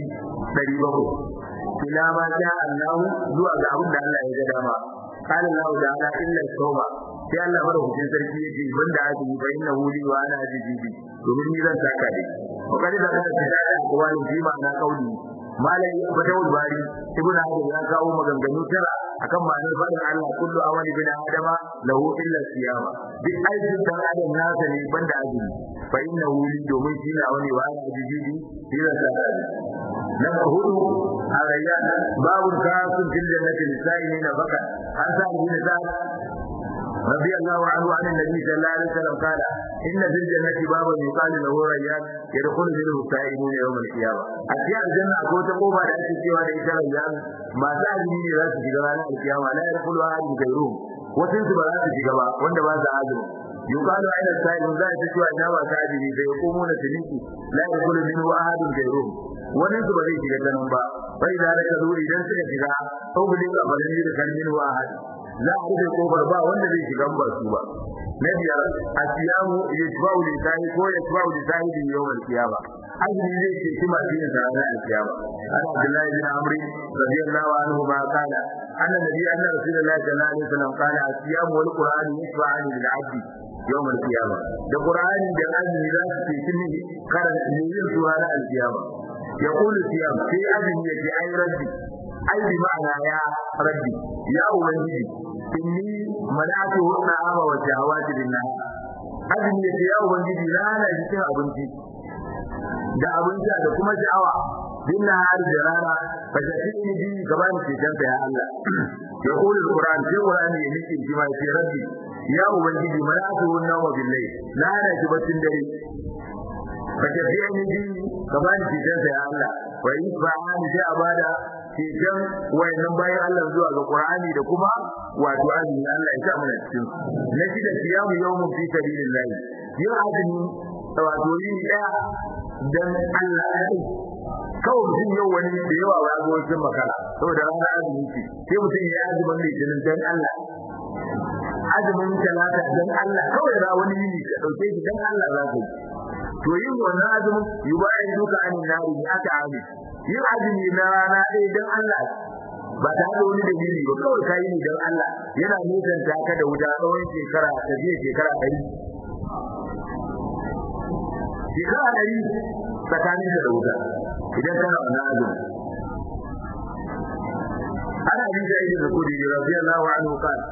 700 ila ma sha Allah zuwa ga abin da Allah ya ga dama قال الله تعالى إلا التوبة sai Allah madaukakin sarki yake banda aka yi bayin na huli wa ana ajibi bi domin ni zan saka dai ko kadi da kada ta da wani ji ma na kauli malai fatawul bari ibn hajar ya kawo maganganu tara akan ma'anar fadin Allah kullu amali bin adama lahu illa siyama duk aikin dan adam nasa ne banda ajibi fa inna huli domin shi na wani wa ana ajibi bi sai zan saka na hudu arayyan babu kasun fil jannati lisaini na baka an sa ibn sa'd رضي الله عنه عن النبي صلى الله عليه وسلم قال إن في الجنة بابا يقال له ريان يدخل منه السائلون يوم القيامة أشياء الجنة أقول تقوم على أشياء سوى ليس ريان ما سأجني ذات في جبال القيامة لا يدخل أحد غيرهم وتنسب ذات في جبال وأن ما سأجنه يقال أين السائل ذات سوى إنما سأجني فيقومون سنيكي لا يدخل منه أحد غيرهم wani su ba zai shiga ganin ba bai da raka zo idan suka shiga sau bude ka ba zai da kalmin wa ahad za a rufe kofar ba wanda zai shiga ba su ba na biyar asiyamu yatba'u li sahi ko yatba'u li sahibi yawm al-qiyama azumi zai ce shi masu yin sa ranar al-qiyama ana abdullahi bin amri radiyallahu anhu ma kana anna nabi anna rasulullahi sallallahu alaihi wasallam kana asiyamu wal qur'an yashfa'ani lil 'abdi yawm al-qiyama da qur'ani da azumi za su ce shi ne karan yin su ranar al-qiyama يقول الصيام في أذن يجي أي ربي أي بمعنى يا ربي يا أولي إني منعته الطعام والشهوات بالنهار أذن يجي يا أولي لا لا يجي أبنتي da abinci da kuma sha'awa bin nahar da rana fa shafini bi gaban ke janta ya Allah ya kula Qur'an sai Qur'ani ya nake shi ma sai rabbi ya ubangiji malatu wannan wa billahi la na ji batun dare ka tafiya ni bi ka bani cikin sa ya Allah wa yusba'ani sai a bada ceton wayannan bayan Allah zuwa ga Qur'ani da kuma wato azumi Allah ya sa mana cikin na shi da siyamu yawmun fi sabilillah yin azumi wato yin daya dan Allah ya kawai mutum yau wani da yawa ba ga wasu makara saboda rana azumi ce sai mutum ya azumin litinin dan Allah azumin talata dan Allah kawai ra wani yini ka dauke shi dan Allah za ka yi to yin wannan azumin yubayin duka an nari aka ami yin azumi na rana ɗaya dan Allah ba ta da wani dalili ba kawai kai ne dan Allah yana nisanta ka da wuta tsawon shekara ta je shekara ɗari shekara ɗari tsakanin da wuta idan kana wannan azumi ana bin da ibn Kudi radiyallahu anhu qala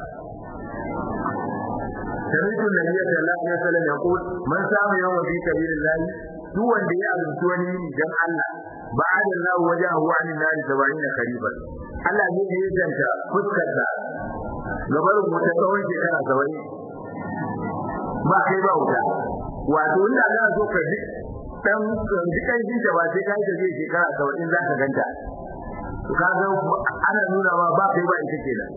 سمعت النبي صلى الله عليه وسلم يقول من سام يوم في سبيل الله duk wanda ya azumci wani yini dan Allah ba'ada Allah wajahu anin nar 70 khariban Allah ne ya zanta fuskarsa gabar wuta tsawon shekara 70 ba kai ba wuta wato inda za so ka ji dan dukan jinta ba sai kai da zai shekara 70 za ka ganta ka ga ana nuna ma ba kai ba ita kenan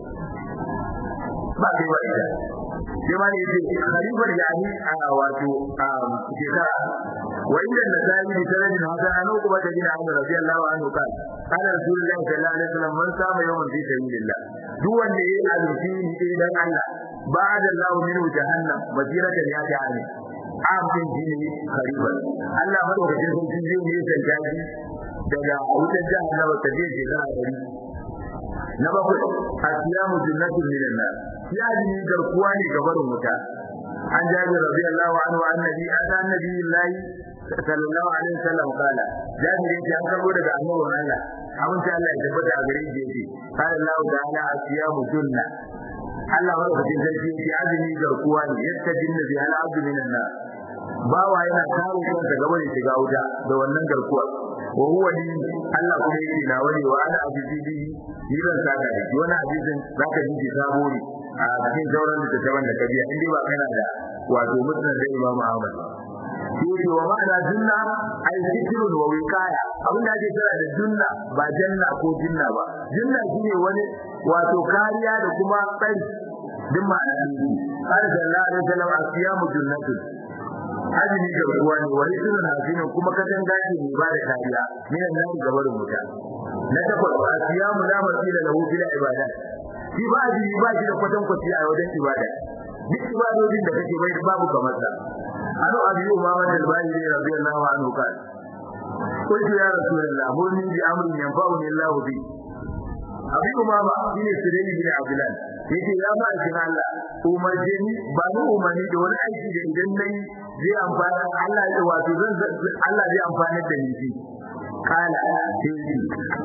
ba kai ba ita sai ma ne yake khalifar yani a wato shekara wa inda nasai bi sanadin hasan an uqba ta bin amr radiyallahu anhu kan kana rasulullahi sallallahu alaihi wasallam man sama yawman fi sabilillah duk wanda yayi azumi ne dan Allah ba'da Allah min jahannam masiratan ya jahannam amin jini khalifar Allah madaukakin sarki zai ne san jaji daga wutar jahannama ta je shekara 100 na bakwai asiyamu jannatin minan nar ya ji garkuwa ne ga barin wuta an jabi radiyallahu anhu annabi ada annabi lillahi sallallahu alaihi wasallam kala jabi ne an karbo daga annabin Allah abin da Allah ya tabbata a gare shi yake qala Allah ta'ala asiyamu junna Allah wa rabbil sarki yake azumi garkuwa ne yadda jinna bi al abdu minan nar bawa yana kare kansa gaba da shiga wuta da wannan garkuwa wa huwa li Allah kuma yake na wani wa ana abibi ni ban saka da shi wannan hadisin zaka ji shi sabo ne a cikin sauran da ta wanda ka biya indai ba kana da wato musnad da Imam Ahmad shi wa ma'ana junna ay zikrun wa wiqaya abinda ake kira da junna ba janna ko jinna ba junna shine wani wato kariya da kuma tsari din ma'ana ne qala sallallahu alaihi wasallam asiyamu junnatun azumi ga ruwa ne wani sunan hafinin kuma katanga ce mai ba da kariya minan nan gabarin wuta na takwas asiyamu la masila lahu fil ibadat shi ba azumi ba shi da kwatan kwaci a wajen ibada duk ibadodin da kake bai babu kamar sa anu abi umama al-bahiri radiyallahu anhu kan قلت يا رسول الله مرني بأمر ينفعني الله به abi umama shine sirri bin abdullah yace ya ba shi Allah umarje ni ba ni umarni da wani aiki da idan nayi zai amfana Allah ya wato zan Allah zai amfana da ni shi kala sai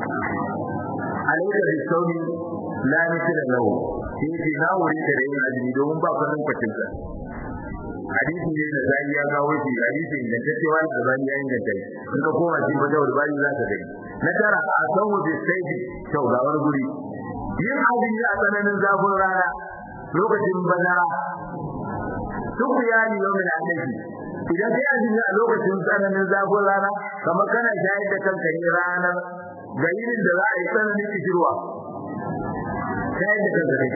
alayka bisawmi la mithla lahu yace na wuri da yin azumi domin ba kwanan kwacin sa hadisi ne da zai ya kawo shi hadisi da take wani da zai ya inganta in ka koma shi wajen wani za ka gani na tara a san wuce sai kyau ga wani guri yin azumi a tsananin zafin rana lokacin bazara duk ya yi yau da annabi idan kai azumi a lokacin tsananin zafin rana kamar kana shayar da kanka ne ranar gairin da za a yi tsananin kishirwa shayar da kanka ne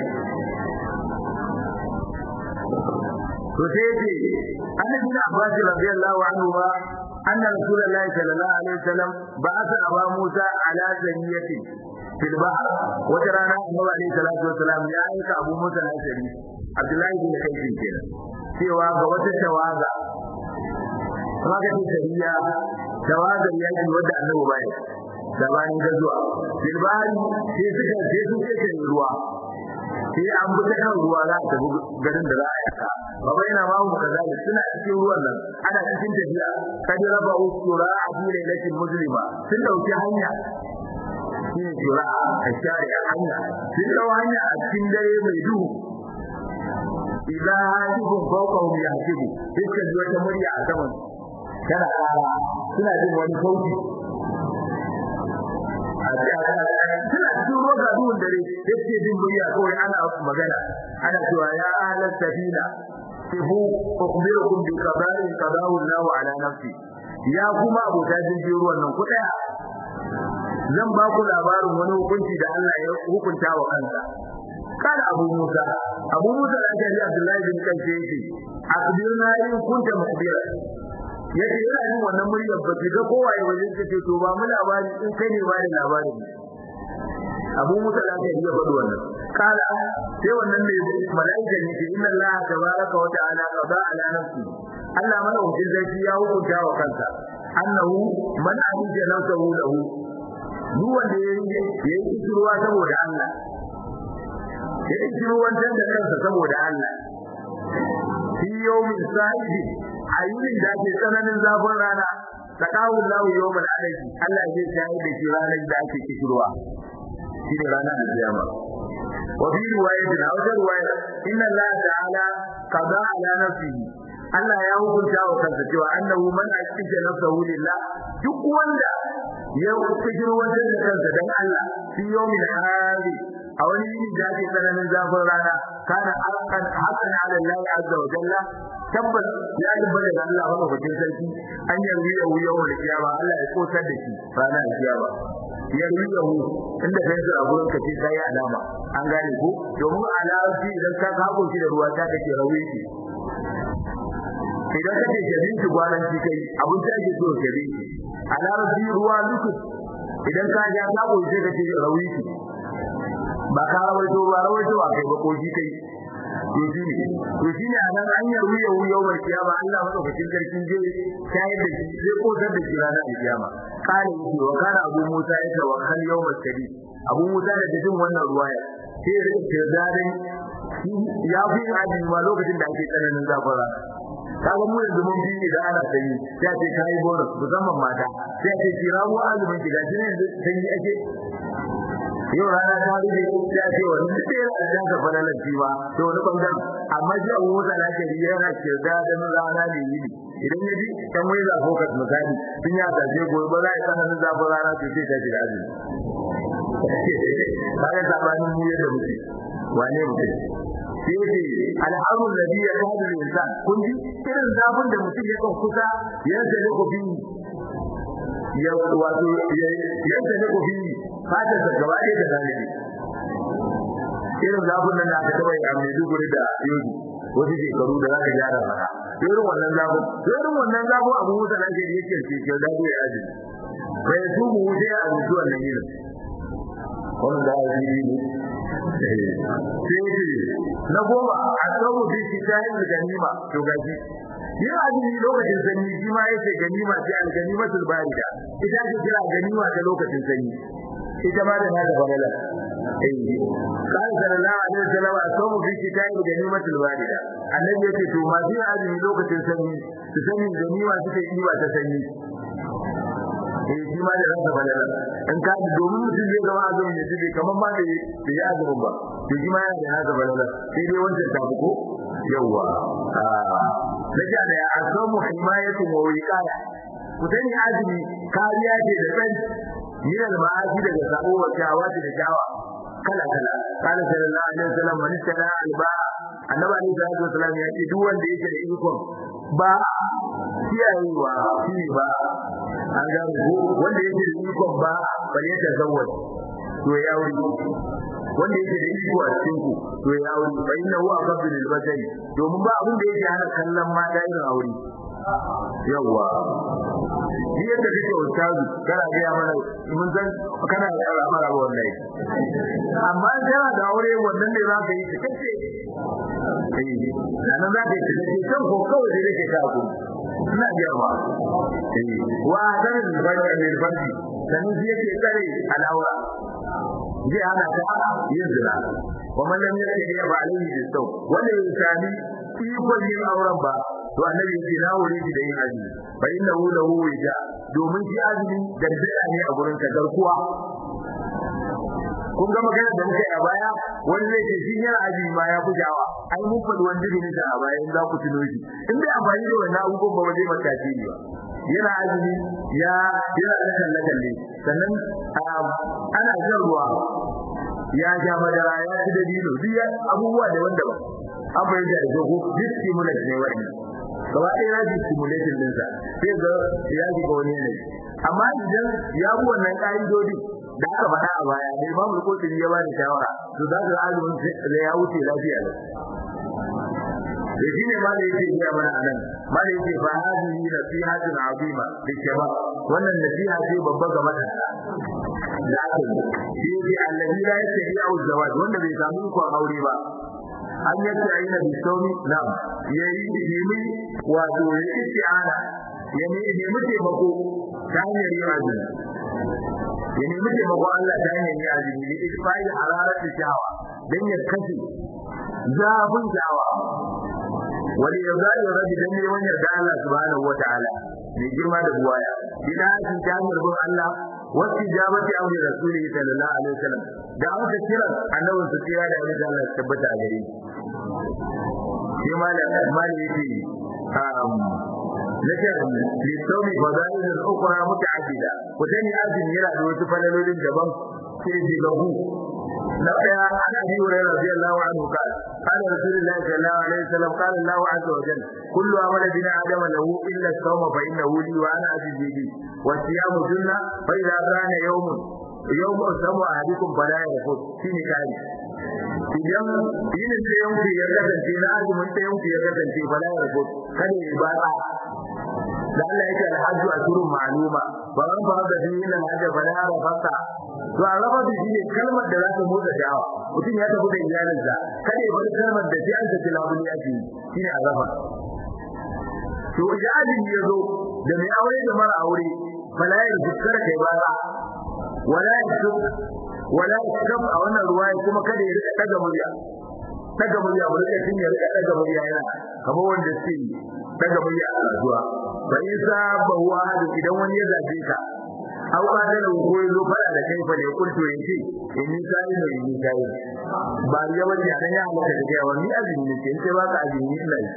to sai ce annabi na abbas radiyallahu anhu ba anna rasulullahi sallallahu alaihi wasallam ba'atha aba musa ala zaniyati fil bahr wata rana annabi alaihi salatu wasallam ya aika abu musa al-ashari abdullahi bin kayfin kenan cewa ga wata tawaga kuma ga tariya tawaga yaki wanda annabi bai gabanin gazuwa fil bahr sai suka sai suka ce ruwa sai an bi ta kan ruwa za ta bi garin da za a yaka baba yana ma mu kaza ne suna cikin ruwan nan ana cikin tafiya kadi raba usura a fi lailatin muslima sun dauki hanya shine jura a share hanya sun dau hanya a cikin dare mai duhu idan hajibun fawqahu yahsibu iska ji wata murya a saman kana kara suna jin wani sauti suna cikin roga duhun dare yake jin murya kawai ana magana ana cewa ya ahlan safina sifu ukhbirukum bi qadarin qadahu Allahu ala nafsi ya kuma abota jirgin ruwan nan ku daya zan ba ku labarin wani hukunci da Allah ya hukunta wa kansa kada Abu Musa Abu Musa da ake Abdullahi bin Kanke yake akbirna in kunta mukhbira yace yana yin wannan muryar ba ga kowaye wajen ce to ba mu labari in kai ne ba da labarin Abu Musa da ake iya faɗi wannan kala sai wannan ne malaika ne ce inna Allah tabaraka wa ta'ala qada ala nafsi Allah mana hukun zaki ya hukunta wa kansa annahu man ahija nafsahu lahu duk wanda ya yi ya yi ruwa saboda Allah ya yi ruwan da kansa saboda Allah fi yawmin sa'ibi a yunin da ake tsananin zafin rana taqawu lahu yawmal alaji Allah zai shayi da shi ranar da ake kishirwa shi ne ranar alkiyama wa fi riwayatin a wata riwaya inna Allah ta'ala qada ala nafsihi Allah ya hukunta wa kansa cewa annahu man aqija nafsahu lillah duk wanda ya kishirwa da kansa dan Allah fi yawmin hadi a wani yini da ake tsananin zafin rana kana haqqan haqqan ala Allah azza wa jalla tabbas ya tabbata da Allah wa bakin sarki an yarwi ya wuya wa kiyama Allah ya kosar da shi ranar kiyama yarwi ya hu inda kai a gurin ka ce kai alama an gane ko domin alaji idan ka kabo shi da ruwa ta kake rawi shi idan kake jabin shi gwanan shi kai abun da ake so jabin shi alaji ruwa luku idan ka ja kabo shi kake rawi shi ba ka rawaito ba rawaito ba kai ba ko shi kai to shi ne to shi ne anan an yarwu yau yau bar kiyama Allah madaukakin sarkin je shayar da shi zai kodar da shi ranar kiyama kana yi wa kana Abu Musa ya tawakkal yawmal kadi Abu Musa da jin wannan ruwaya sai ya rike zarin ya fi aji ma lokacin da ake tsananin zafara kaga mu yanzu mun bi da ana sanyi sai a ce kai bonus musamman mata sai a ce kira mu azumin ki gashi ne yanzu sanyi ake yau rana ta rufe ya ce wani duk yana da ka fara lanci ba to wani bangaren amma shi abu mota na ke yana kirda da rana ne yi idan ya ji kan wai za focus misali sun ya tace gobe ba za a yi tsananin zafin rana to sai ta shiga azumi ba ya sabanin mu yadda muke wane mutum sai ce al'amur da biya ta hadu da insan kun ji irin zafin da mutum ya kan kusa ya zale ku bi ya wato ya zale ku bi fatar da gaba ɗaya da zalibi irin zafin nan da aka taɓa yi a Maiduguri da Yogi wasu shekaru da za ka gyara maka irin wannan zafin irin wannan zafin abu musa da ake yake ce ke da ya aji bai su mu wuce a rubutu wannan yin wannan da ya yi ne sai na goma a sabu bi shi ta yin ganima to gaji yin azumi lokacin sanyi shi ma yake ganima ce al-ganimatul barida ita ce kira ganima ta lokacin sanyi ita ma da nada fadala eh kan sallallahu alaihi wasallam asamu fi kitabi ganimatul barida annabi yake to ma zai azumi lokacin sanyi su sani ganima suke yi ba ta sanyi eh shi ma da nada fadala in ka domin mutum zai gama azumin ya jibe kamar ma da ya azumin ba to shi ma yana da nada fadala sai dai wancan ta ko yawa Naja da ya asamu himayatu wa wiqaya ku sani azumi kariya ce da tsari min al-ma'asi daga sabo wa shawati da shawa kala kala kana sallallahu alaihi wasallam man tana alba annabi alaihi salatu wasallam ya ce duk wanda yake da ikon ba kiyayewa shi ba an ga ko wanda yake da ikon ba bale ta zawwaj to ya wuri wanda yake da iko a cikin ku to ya wuri fa inna huwa qabdu lil basari domin ba abin da yake hana kallon mata irin aure yawa shi yadda kake ustazu kana ga mana mun san kana da al'amara wallahi amma kana da aure wannan ne za ka yi kace eh nan za ka yi kace kan ko kawai da kake ka ku ina ga ma eh wa dan bani min bani dan shi yake tsare al'aura zai hana ta yin zina wa man lam yakun ya ba alaihi bisau wanda ya sami ikon yin auren ba to annabi yake na wuri da yin azumi fa innahu lahu wija domin shi azumi gargada ne a gurin ka garkuwa kun ga magana da muka yi a baya wani zai ce shi yana azumi ma ya fujawa ai mun faɗi wani jirgin da a baya in za ku tuno shi in bai amfani da wannan abubuwan ba zai maka tasiri ba yana azumi ya yana da kalle kalle sannan ana jan ruwa ya ja madara ya ci dabino duk abubuwa da wanda ba an fahimta da ko duk stimulant ne wa'annan gaba ɗaya ya ji stimulation ɗinsa sai ga ya ji ga wani yanayi amma idan ya bi wannan ƙa'idodi da aka faɗa a baya da Imam Al-Qurtubi ya bani shawara to za ka azumin da ya wuce lafiya ne da shi ne malai yake iya mana anan malai yake fa hadihi nasihatun azima li shabab wannan nasiha ce babba ga matasa da aka yi shi ne allazi la yastati'u zawaj wanda bai samu ikon aure ba an yadda aina bi sauni na'am yayi nemi wato ya isti'ana ya nemi taimako ta hanyar yin azumi ya nemi taimako Allah ta hanyar yin azumi ne isfa'il hararar shawa dan ya kashe zafin shawa wani ya zai rabi dan ne wannan da Allah subhanahu wataala mai girma da buwaya bidatin ta hanyar bin Allah wasu jabati amri rasulihi sallallahu alaihi wasallam da aka kira annabin su kira da Allah Allah tabbata a gare shi malam malam yake ذكر للصوم فضائل أخرى متعددة وثاني أذن يرى دوت فلل جبم في له نقيا عن أبي هريرة رضي الله عنه قال قال رسول الله صلى الله عليه وسلم قال الله عز وجل كل عمل بنا آدم له إلا الصوم فإنه لي وأنا أجزي به والصيام جنة فإذا كان يوم يوم الصوم أحدكم فلا يرفض في نكاح idan yinin da yanku ya kasance na azumin da yanku ya kasance fa la yarbu kada ya bada da Allah yake alhajju ashurun ma'luma ba ran ba da dinin alhajju fa la rafata to a rafa da shine kalmar da za ta motsa dawa mutum ya tafi da iyalinsa kada ya bar kalmar da sai an ta tilabuli ake shine a rafa to iyalin ya zo da mai aure da mara aure fa la yarbu kada kai bada wala yarbu wala yakab a wannan ruwaya kuma kada ya rika daga murya daga murya mu rika tin ya rika daga murya yana kamar wanda suke daga murya a zuwa fa isa ba huwa hadu idan wani ya zabe ka aw ba da ko ya zo fara da kai fa ne kunto yace in ni sai ne ni sai ba ya wani ya ya halaka da yawa ni azumi ne sai ba ka azumi ina yi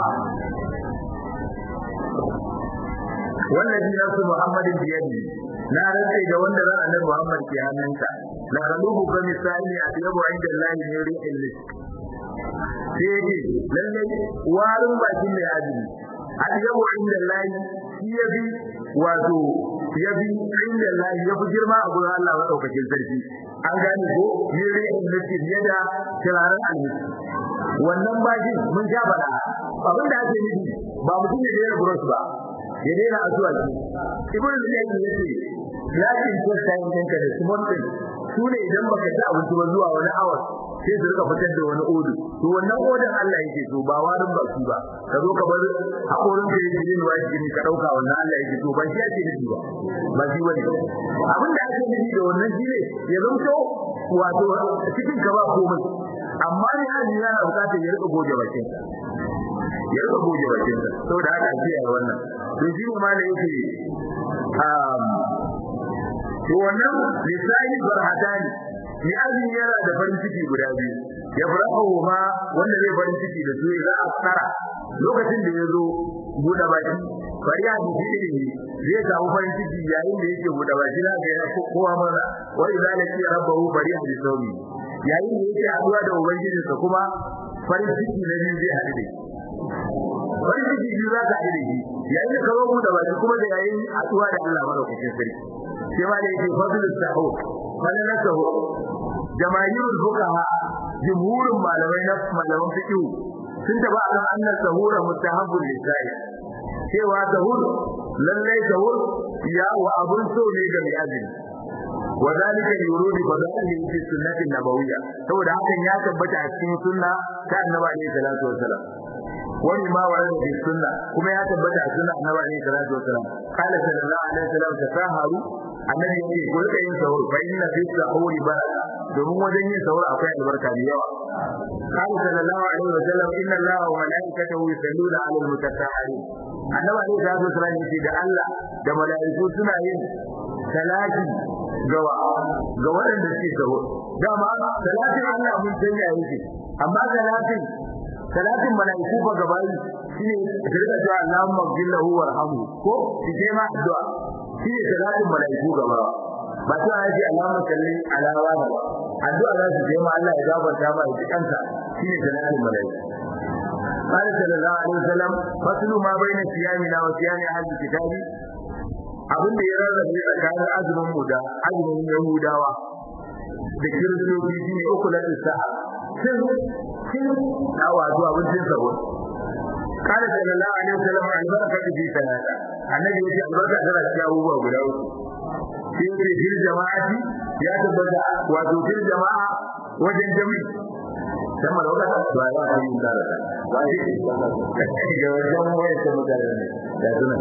wallahi nasu muhammadin biyadi na rantsa da wanda ran annabi Muhammad ke hannunsa la raluhu fa misali a yabo inda Allah ne ri'il lis sai lalle warin bakin mai azumi a yabo inda Allah shi yabi wato yabi inda Allah yabi girma a gurin Allah madaukakin sarki an gane ko ne ri'il lis yada kiraran almis wannan bakin mun ja bada abin da ake nufi ba mutum ne da ya burus ba ya daina azuwa ibnu zayd yace yakin ko sai ɗinka da small thing su ne idan baka ci abinci ba zuwa wani awa sai su rika fitar da wani odu to wannan odin Allah yake so ba warin ba su ba ka zo ka bar hakorin da yake yin wa jini ka dauka wannan Allah yake so ba shi ake nufi ba ba shi bane abin da ake nufi da wannan shine ya zanto wato cikin ka ba komai amma ne hali yana bukatar ya rika goge bakin ya rika goge bakin saboda haka ake yi wannan to shi ne ma da yake to wannan lisani farhatani ni azin yana da farin ciki guda biyu ya farahu ma wanda zai farin ciki da su za a tsara lokacin da ya zo buɗe baki fariya da shi ne zai samu farin ciki yayin da yake buɗe baki na ga yana kowa maza wa idza laki rabbahu fariya bi sawmi yayin da yake haduwa da ubangijinsa kuma farin ciki na biyu zai haɗu da farin ciki biyu za ka haɗu da shi yayin da ka zo buɗe baki kuma da yayin haduwa da Allah madaukakin sarki sai ma da yake fadlu sahu fadlu sahu jamaahirul fuqaha jumhurun malamai na malaman fiqh sun taba akan annas sahura mustahabbul lisai cewa sahur lallai sahur ya wa abun so ne ga mai azumi وذلك يورود فضائله في السنة النبوية saboda hakan ya tabbata a cikin sunna ta annabi alaihi salatu wasalam wani ma wa fi sunna kuma ya tabbata a sunna annabi alaihi salatu wasalam qala sallallahu alaihi wasallam tasaharu annabi yake ko rika yin sahur fa inna fi sahuri baraka domin wajen yin sahur akwai albarka da yawa qala sallallahu alaihi wasallam inna allaha wa malaikatahu yusalluna ala almutasahhirin annabi alaihi salatu wasalam yake da Allah da malaiku suna yin salati gawa ga waɗanda suke sahur dama salatin Allah mun sanya yake amma salatin salatin malaiku ba gabayi shine shirka cewa Allahumma ghfirlahu warhamhu ko shi ma addu'a shine salatin malaiku gaba ba ta yaji Allahumma salli ala wa ba addu'a za su ce ma Allah ya gafarta ma ya kansa shine salatin malaiku قال صلى الله عليه وسلم فصل ما بين صيامنا وصيام اهل الكتاب abin da ya rarrabe tsakanin azumin mu da azumin yahudawa da kiristoci shine uku na sa'a cin cin awa zuwa abincin sabo kada sallallahu alaihi wasallam albarka fi salata annabi yace albarka tana cikin abubuwa guda uku sai yace fil jama'ati ya tabbata wato fil jama'a wajen jami'i sama da wata ba ya yi tsara ba shi ga wajen wayar da mutane ne da suna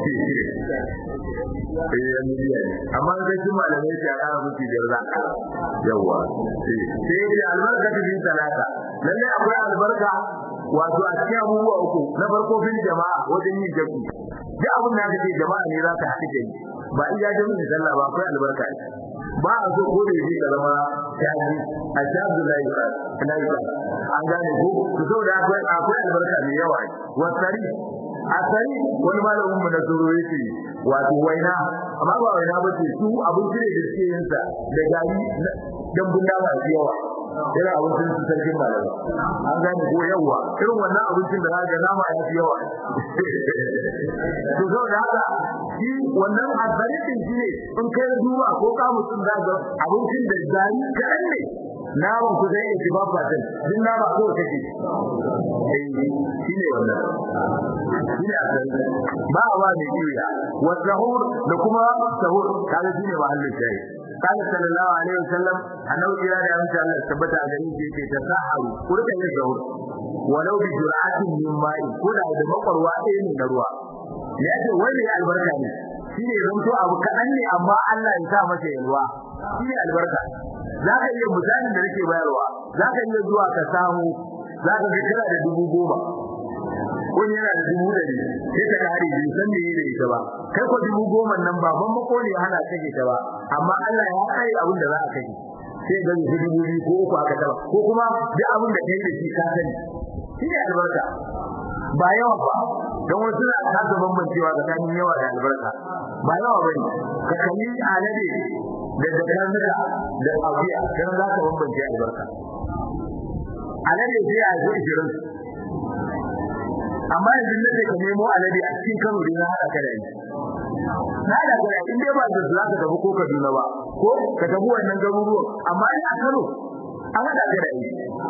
eh ya midiya ne amma ga shi malamai ke ƙara musu da za yawa sai ya albarka ta bin talata lalle akwai albarka wato a cikin abubuwa uku na farko fil jama'a wajen yin jami'i duk abin da kake jama'a ne za ka haɗu da ni ba iya jami'in sallah ba akwai albarka ba a so ko da yake da zama shaji a shaji lai lai an gane ko to saboda akwai akwai albarka mai yawa wasari asari wani malamin mu na zuro yake wato waina amma ba waina ba ce su abinci ne da suke yin sa da gari dan bunda ba yawa irin abincin su sarkin malama an gane ko yawa irin wannan abincin da zaka nama ya fi yawa to zo da haka shi wannan azaritin shi ne in kai duba ko ka mutum za ga abincin da gari kaɗan ne naman ku zai yi ba fatan din nama ko kake eh shi ne wannan shi ne azaritin ba wa ne kiya wa sahur da kuma sahur kaga shi ne mahallin shayi قال صلى الله عليه وسلم أنه إلى أن شاء الله ثبت على ذلك تساحروا قلت يشعر ولو بجرعة من ماء كل هذا مقر واحد من الروا لأنه وين البركة shine zanto abu kaɗan ne amma Allah ya sa masa yalwa shine albarka zaka iya misalin da nake bayarwa zaka iya zuwa ka samu zaka ga kira da dubu goma wani yana da dubu ɗari sai ka kare bai san me yake da ita ba kai ko dubu goma nan ba ban mako ne hana kake ta ba amma Allah ya kai abin da za a kai sai ga ni dubu biyu ko uku aka taba ko kuma duk abin da kai da shi ka sani shi ne albarka ba yawa ba don wasu na kasa bambancewa tsakanin yawa da albarka ba yawa ba ne ka kalli alade da dakarnuka da abiya kan za ka bambance albarka alade sai a zo ishirin amma yanzu ne ka nemo alade a cikin Kano din na hada kada yi na da kada in dai ba da za ka tafi ko Kaduna ba ko ka tafi wannan garuruwan amma in a Kano an hada kada yi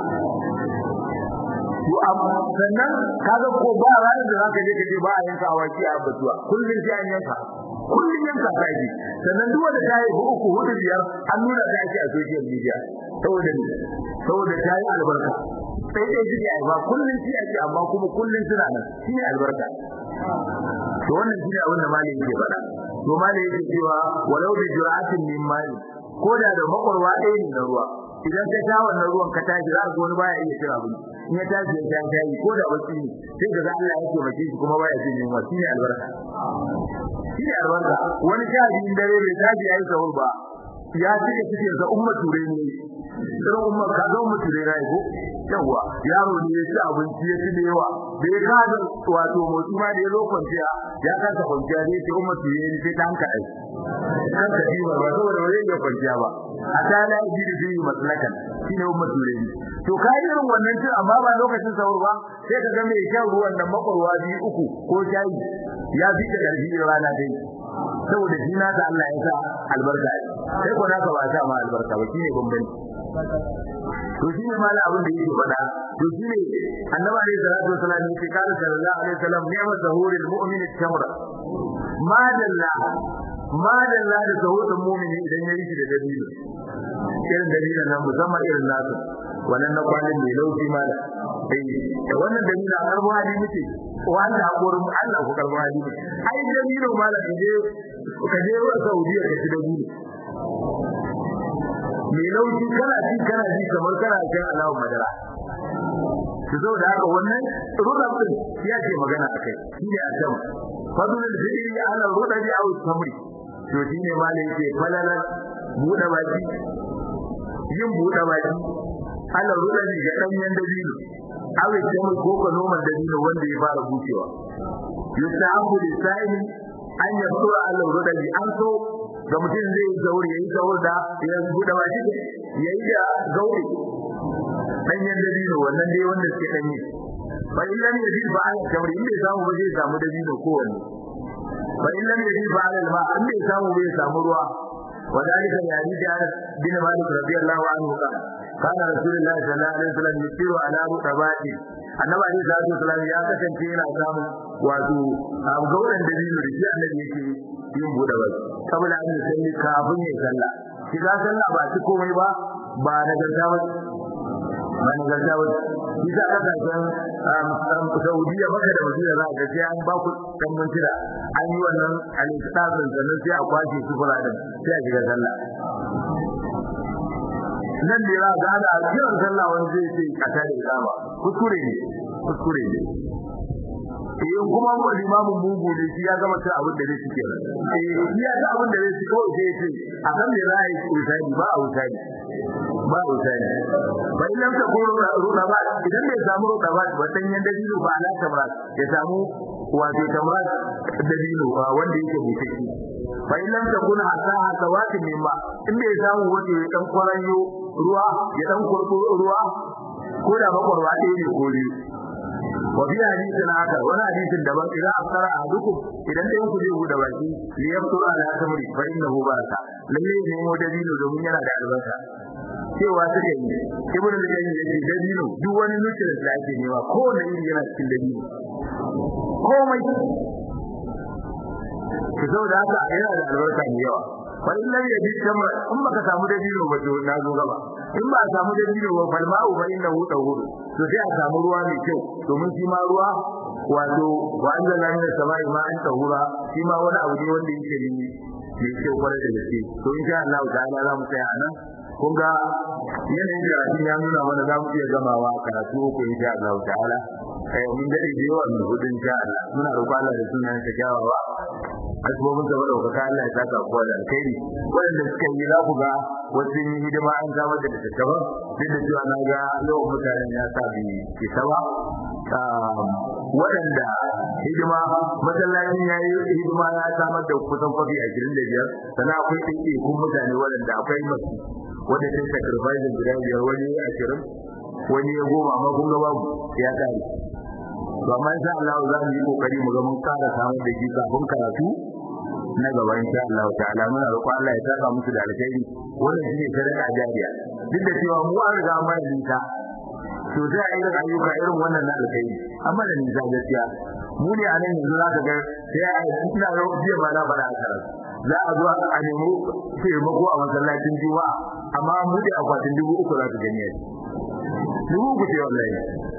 to amma sannan kaga ko ba ranar da zaka je kaje ba a yanka awaki a batuwa kullun sai an yanka kullun yanka kai sannan duk wanda ta yi uku hudu biyar an nuna ta ake a social media saboda ne saboda ta yi albarka sai dai shi ai ba kullun shi ake amma kuma kullun suna nan shine albarka to wannan shine abin da malai yake faɗa to malai yake cewa walau bi jur'atin min mali ko da da makwarwa ɗaya ne na ruwa idan ka sha wannan ruwan ka tashi za ka wani baya iya cin abinci in ya tashi ya sha shayi ko da bacci ne sai ka ga Allah ya taimake shi kuma baya jin yunwa shine albarka shine albarka wani sha biyun dare bai tashi ya yi sahur ba ya cika cikin sa umma ture ne sai umma ka ga umma ture rai ko yawa yaro ne ya ci abinci ya ci da yawa bai ka da wato motsi ma da ya zo kwanciya ya kasa kwanciya ne sai umma ture ne sai ta hanka ai kan ka ji ba saboda wani ya kwanciya ba a ta la ji da ji maslakan shine umma ture ne to kai irin wannan cin amma ba lokacin sahur ba sai ka ga mai shan ruwan nan makwarwa biyu uku ko shayi ya fi da karfi rana dai saboda shi na da Allah ya sa albarka sai ko naka ba sa ma albarka ba shine bambanci to shine mallan abin da yake faɗa to shine annabi alayhi salatu wasallam yake kana sallallahu alaihi wasallam ni'mat zahuril mu'min at-tamra ma dalla ma dalla da zahurin mu'mini idan yayi shi da dabino irin dabinon nan musamman irin nasu wannan na kwanin mai lauki mala eh da wannan dabino a karbo hali muke wanda hakorin Allah ku karbo hali muke ai dabino mala kaje kaje wa Saudiya ka ci dabino mai lauki kana ji kana ji kamar kana jin alawar madara to zo da haka wannan rudab din ya ce magana akai shine a can fadlul fidri ala rudabi aw tamri to shine malai yake falala buɗe baki yin buɗe baki ala rudabi ga danyen dabino aw tamri ko ko noman dabino wanda ya fara bucewa yusabu lisaini an yasura ala rudabi an so ga mutum zai yi gauri yayi gauri da ya buɗe baki yayi da gauri danyen dabino wannan dai wanda suke danye fa in lam yajid fa an kamar in bai samu ba zai samu dabino ko wanne fa in lam yaji fa ala alma an bai samu bai samu ruwa وذلك لحديث انس بن مالك رضي الله عنه قال كان رسول الله صلى الله عليه وسلم يسير على رطبات annabi alaihi salatu wasallam ya kasance yana samun wato gauran da biyu da shi annabi yake yin bude ba saboda an salli kafin ya sallah shiga sallah ba ci komai ba ba nagarta ba ba nagarta ba shi sa aka san Saudiya maka da Madina za ka sai an ba ku dan mintira an yi wannan al-istazin sannan sai a kwashe su fuladan sai a shiga sallah nan da ya ga da kiran sallah wani zai ce a tare da ba kuskure ne kuskure ne eh kuma mu limamin mugu ne shi ya gama cin abin da zai cike eh shi ya ga abin da zai cike sai ya ce a kan me za a yi usani ba a usani ba a usani ba idan ka koro ruda ba idan bai samu ruda ba ba dan yan dalilo ba ala tamra ya samu wato tamra dalilo ba wanda yake mutaki fa idan ka kuna hasa hasa wati mimma in bai samu wanda ya dan kwaranyo ruwa ya dan kurbo ruwa ko da bakwarwa ɗaya ne ko biyu wa bi hadisin haka wani hadisin daban idan afsara ahadukum idan dai ku zai buɗe baki li yaftura ala tamri fa innahu baraka lalle ne mu dabino domin yana da albarka cewa suke yi ibnu al-qayyim yace dabino duk wani nutrient da ake nema ko da iri yana cikin dabino komai ki zo da haka yana da albarka mai yawa fa in lam yajid tamra in baka samu dabino ba to na zo gaba in ba a samu dabino ba fal ma'u fa innahu tahuru to sai a samu ruwa mai kyau domin shi ma ruwa wato wa anzalna min as-sama'i ma'an tahura shi ma wani abu ne wanda yake ne mai kyau kwarai da gaske to insha Allah ta'ala za mu tsaya anan kun ga yanayin karatu ya nuna mana za mu iya gamawa karatu uku insha Allah ta'ala eh mun dade da yawa mun hudu insha Allah muna roƙon Allah da sunan sa kyawawa asbabun da ɗaukaka Allah ya saka kowa da alkhairi wanda suka yi za ku ga wasu yin hidima an samar da tattaba duk da cewa na ga yawan mutanen ya sa bi isa ba waɗanda hidima masallacin ya yi hidima ya samar da kusan kwafi ashirin da biyar sannan akwai ɗaiɗaikun mutane waɗanda akwai masu wanda sun sacrifice guda biyar wani ashirin wani ya goma amma kun ga babu ya kare to amma insha Allah za mu yi kokari mu ga mun kara samu da shi kafin karatu na gaba insha Allah ta'ala muna roƙon Allah ya saka musu da alkhairi wannan shine sadaka jariya duk da cewa mu an riga mun nisa to sai a irin ayyuka irin wannan na alkhairi amma da nisa gaskiya mu ne a nan yanzu za ka ga sai a ina ga jiya ma na faɗa a karatu za a zo a nemo taimako a masallacin juma'a amma mu da akwatin dubu uku za su gani dubu uku ce wallahi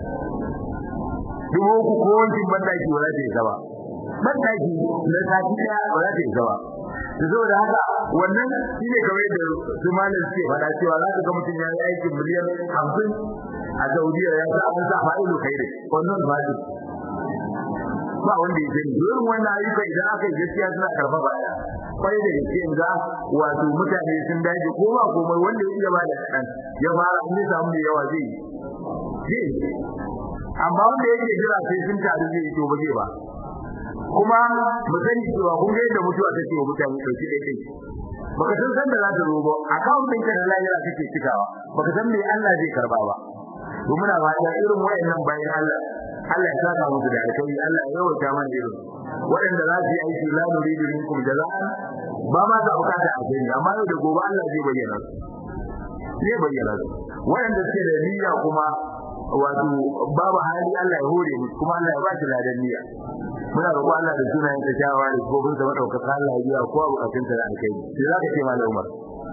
dubu uku ko wankin bandaki ba za ta yi gaba bandaki na sati daya ba za ta yi gaba da zo da haka wannan shi ne kamar da su malam suke faɗa cewa za ka ga mutum ya yi aikin miliyan hamsin a saudiya ya sa an sa fa'ilu kai da wannan ba shi ba wanda ya sani irin wannan ayyuka idan aka yi gaskiya suna karfa baya kwai da gaske ga wato mutane sun dace ko ba komai wanda ya iya ba da kaɗan ya fara in ya samu da yawa zai yi amma wanda yake jira sai sun taru zai to ba zai ba kuma mu sani cewa kun ga yadda mutuwa take wa mutane dauki dai dai baka san san da za ta zo ba account ɗin ka da lahira kake cikawa baka san me Allah zai karba ba to muna fata irin wayannan bayan Allah Allah ya saka musu da alkhairi Allah ya yawaita mana irin waɗanda za su yi aiki la nuridu minkum jaza'an ba ma za bukata alkhairi amma yau da gobe Allah zai bayyana zai bayyana waɗanda suke da niyya kuma wato babu hali Allah ya hore musu kuma Allah ya ba shi ladan niyya muna roƙo Allah da sunayen ta shawa da kofin sa madaukaka Allah ya biya kowa bukatun sa da alkai sai zaka ce malam Umar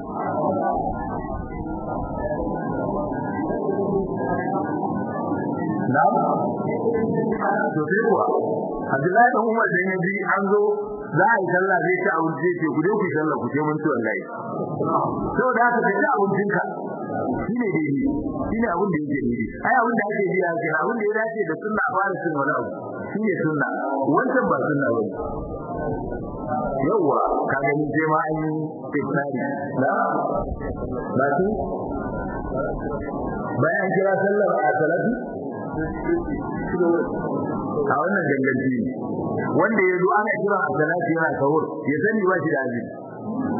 na'am to sai kuwa Abdullahi dan Umar dan yaji an zo za a yi sallah zai ci abinci ce ku je ku sallah ku je mun ci wallahi saboda haka ka ci abincinka shine daidai shine abin da yake daidai ai abin da ake biya ke abin da ya dace da sunna a fara cin wani abu shine sunna wancan ba sunna ba yawa ka gani sai ma an yi fitnari na ba su bayan kira sallar a salatu a wannan danganci wanda ya zo ana kira a salatu yana sahur ya sani ba shi da azumi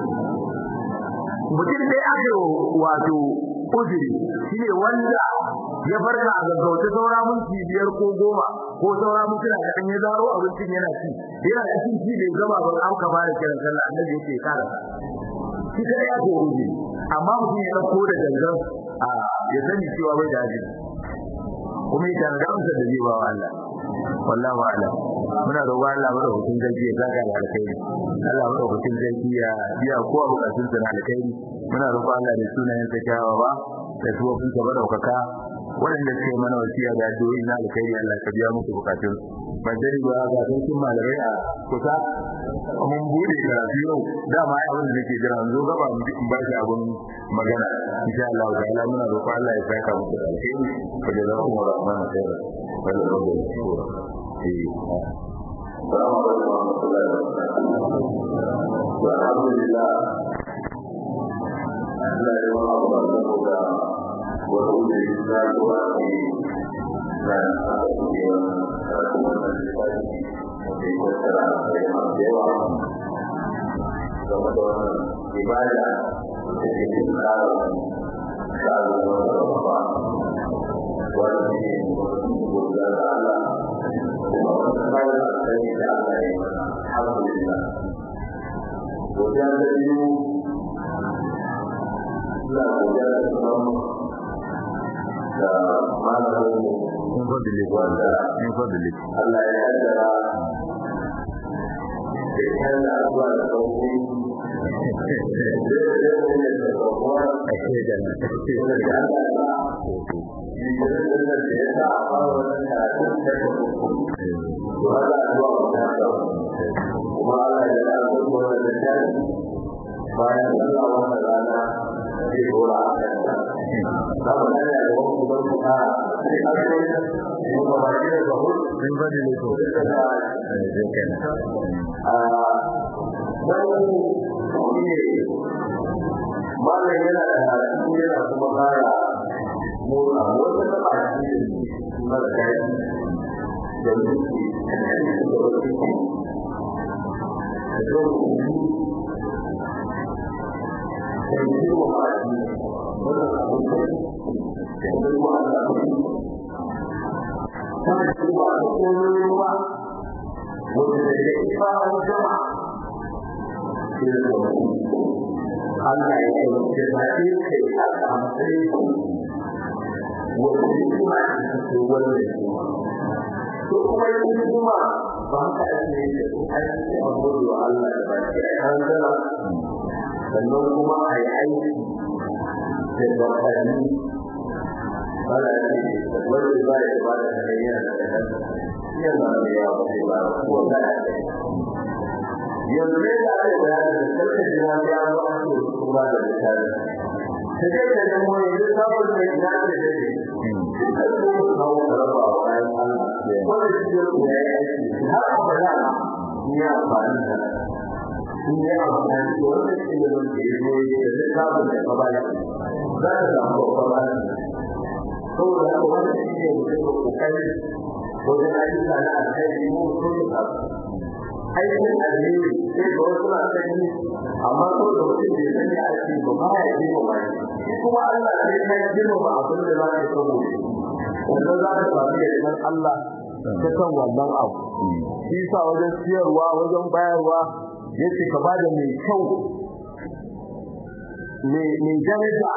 mutum dai aka wato uzuri shine wanda ya farka a gaggauta saura minti biyar ko goma ko saura mintuna da an ya zaro abincin yana ci yana cikin ci bai gama ba an ka fara kiran sallah annabi yake kara shi sai ya ko rubi amma mutum ya dauko da gangan a ya sani cewa bai da ajin kuma ya tana da amsar da zai ba wa Allah wallahu a'lam muna roƙon Allah mu hutun zargi ya saka da alkhairi Allah mu hutun zargi ya biya kowa bukatun sa na alkhairi muna roƙon Allah da sunayen sa kyawawa da tuwafin sa madaukaka waɗanda suke mana wasiya da addu'o'i na alkhairi Allah ka biya musu bukatun ban dare ba ga sarkin malamai a kusa mun bude karatu yau dama ai abin da nake jira zo gaba mu in ba shi abin magana insha Allah ta'ala muna roƙon Allah ya saka musu da alkhairi fa da zaku mu rahmana khairan wal rabbil shukura eh Assalamu alaikum warahmatullahi wabarakatuh. Alhamdulillah. Allah ya wa Allah saboda wata wuce da zuwa ne da aka yi kuma da lissafi da ya tattara da masu yawa game da wannan ibada da ke cikin tsarin tsarin wata babba wanda ne gudunar da Allah kuma wata tsarin alkhairi da Allah ya yi alhamdulillah. Wajen da biyu ina godiya da sauran da malamin in fadli wanda in fadli Allah ya yaddara da kyan da abuwa da sauƙi ake da na bayan Allah wannan rana zai dora a kanta. Za mu tsaya da wani kudan kuka sai an yi mu gaba da zahur in fadli ko da da eh zai kana a wani ne malam yana da karatu yana kuma fara motsa wata taba shi mara daɗi da muke da wasu da zai da yi wa ma'aji wannan abin da ya zai wa Allah kuma shi wa alƙonin ruwa wanda da ya ifa an jama shi da zama Allah ya yi da zaɓe kai a kamfai wanda ya kuma a cikin wannan kuma to kuma yi kuma ba ka ake yi da su aiki a gudu wa Allah da ba ke a kan zama sannan kuma a yi aiki da bakari wanda ce wanda ba ya ba da hanyar da kan yana da yawa ba ba ko da yanzu ne da ake da da sarki jira ya zo an ce kuma da misali sai dai da mu yanzu sabon da ina da dade duka ko kawo raba wa bayan Allah wanda shi ya yi aiki har abada ni amfani da in yi amfani da wanda shi ne wanda ya zo da zai sabon da ka baya za ka samu babban aiki saboda haka wanda shi ne mutum da kokari wajen ayyuka na alkhairi ko mutum da aikin alheri sai ga wasu na sani amma ko da mutum bai sani a ce ba ba ya ji ba shi kuma Allah sai ka ji ba abin da za ka sabo wanda za ka samu yardan Allah ta kan wannan abu shi sa wajen siyarwa wajen bayarwa yace ka bada mai kyau mai daraja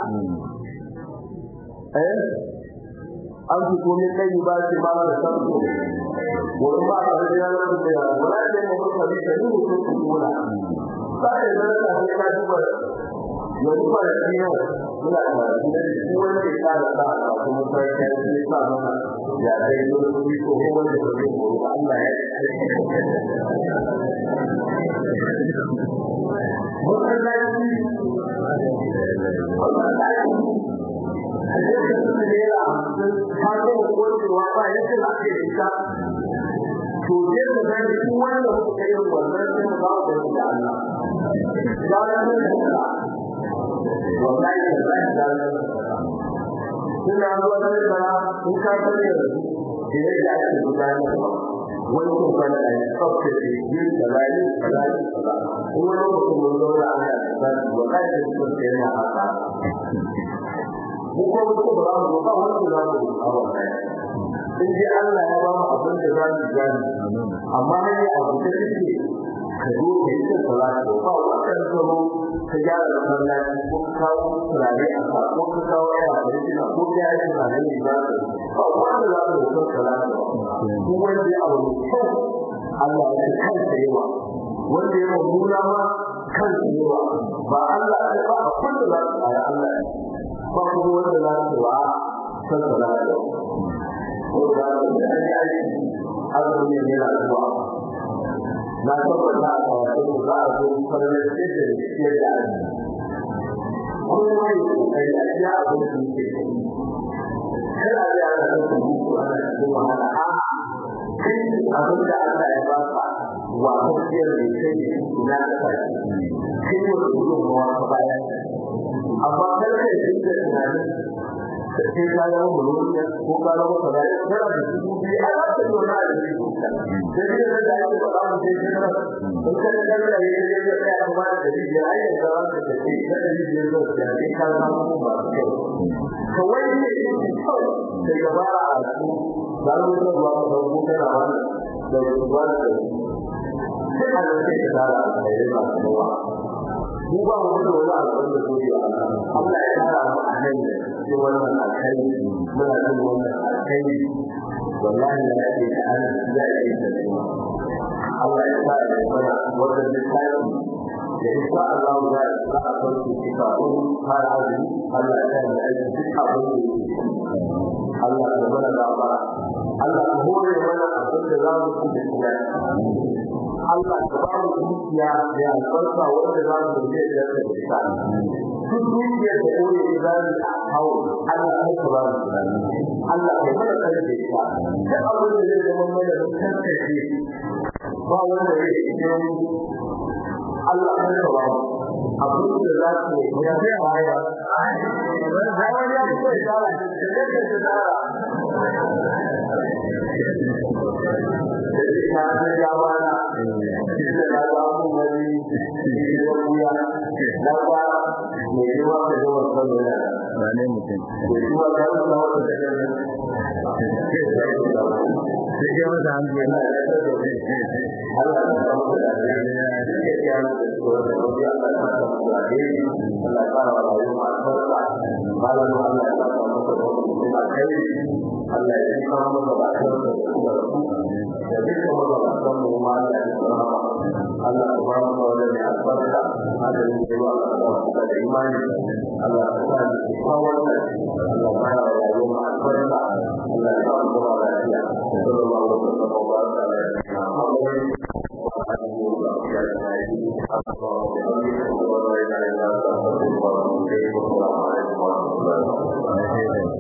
eh an fi komai kai ba shi ba da sarko wani ba ka da yana da ya wala da mu ka bi da mu ko kuma sai da da ta ka duba yanzu ba da shi yau muna da shi wanda ya fara da kuma sai ka yi sa mana ya dai ko shi ko wanda ya yi ko Allah ya to je ka ga shi wanda kuka yi wannan sai mu ba da shi Allah da nan da wallahi da sai da nan kuna zuwa da kana in ka tare da shi ne da ake gudanar wani kuma da ya tsafta da yin da rayu da rayu da wani mutum mun zo da ana da wallahi da shi ko yana haka mu ko mu ba za mu ba wanda za mu ba wannan in ji Allah ya ba mu abin da za mu gani amma ne abu da yake ka zo ka yi salati ba wannan zama ka gyara da sallaci ko ka kawo turare a ka ko ka kawo ya da kina ko ka yi turare ne ba ba wanda za mu yi salati ko wanda ya abu kyau Allah ya kanta yawa wanda ya nuna ma kan yawa ba Allah ya ba abin da za su tsaya Allah ba kuma wanda za su wa san salati ko da da aiki azumi ne na zuwa na tabbata a kawai za a zo farin da da ke da kuma mai kokari a iya abin da yake kada ya ga da kuma ana cikin wahala a kai abin da Allah ya ba ka wa kafiyar da kai na da kai kai ne gudun mawa ka bayan amma kar kai dinga tunanin sai ka ga mulkiya ko ka ga wata da kana da su bi a ba ta dona da shi sai ne da ya ba ba sai ka in ka da da ya ya ya ya ba da shi ya ai da ran da shi da da shi ya zo da shi ka ga mu ba kai to wai ne sai ga ba a su da mu da ruwa da ku da ran da ruwa da sai a da shi da da ya ba ruwa mu ba mu da wani abin da zai yi Allah ya fara mu a nan cikin wannan alkai muna jin wannan alkai wallahi da yake da an da yake da kuma Allah ya sa ya fara wannan littafi da insha Allah za a sa a farko kifa ko har azumi Allah ya sa da aiki duk abin da yake Allah ya mana da ba Allah ya hore mana abin da za mu ci da Allah ka ba mu dukiya da albarka wanda za mu je da ta isa. Duk dukiyar da kore da za mu hau Allah ka ba mu Allah ka mana kare da ita. Duk abin da zai zama mana da tantance ba wanda zai yi Allah ka ba mu abin da za su yi ya kai baya. Wani ya fito da tsara da da tsara. ta ta jawara da da babu wani da kuya da ba ne ruwa da ruwa saboda ba ne mutum da ruwa da ruwa da da sai ya masa hankali Allah ya samu da ya ya ya da ruwa da ruwa Allah ya samu da ya Allah ya fara wa rayuwa barka malamu Allah ya samu da ruwa kai Allah ya samu da barka da ruwa da dukkan magabatan mu ma Allah ya tsara Allah subhanahu wa ta'ala ya albarka hada ne da Allah da da imani Allah ya sa ni kawar da Allah ya fara da yau albarka Allah ya sa mu da lafiya sallallahu alaihi wa sallam wa baraka alaihi wa sallam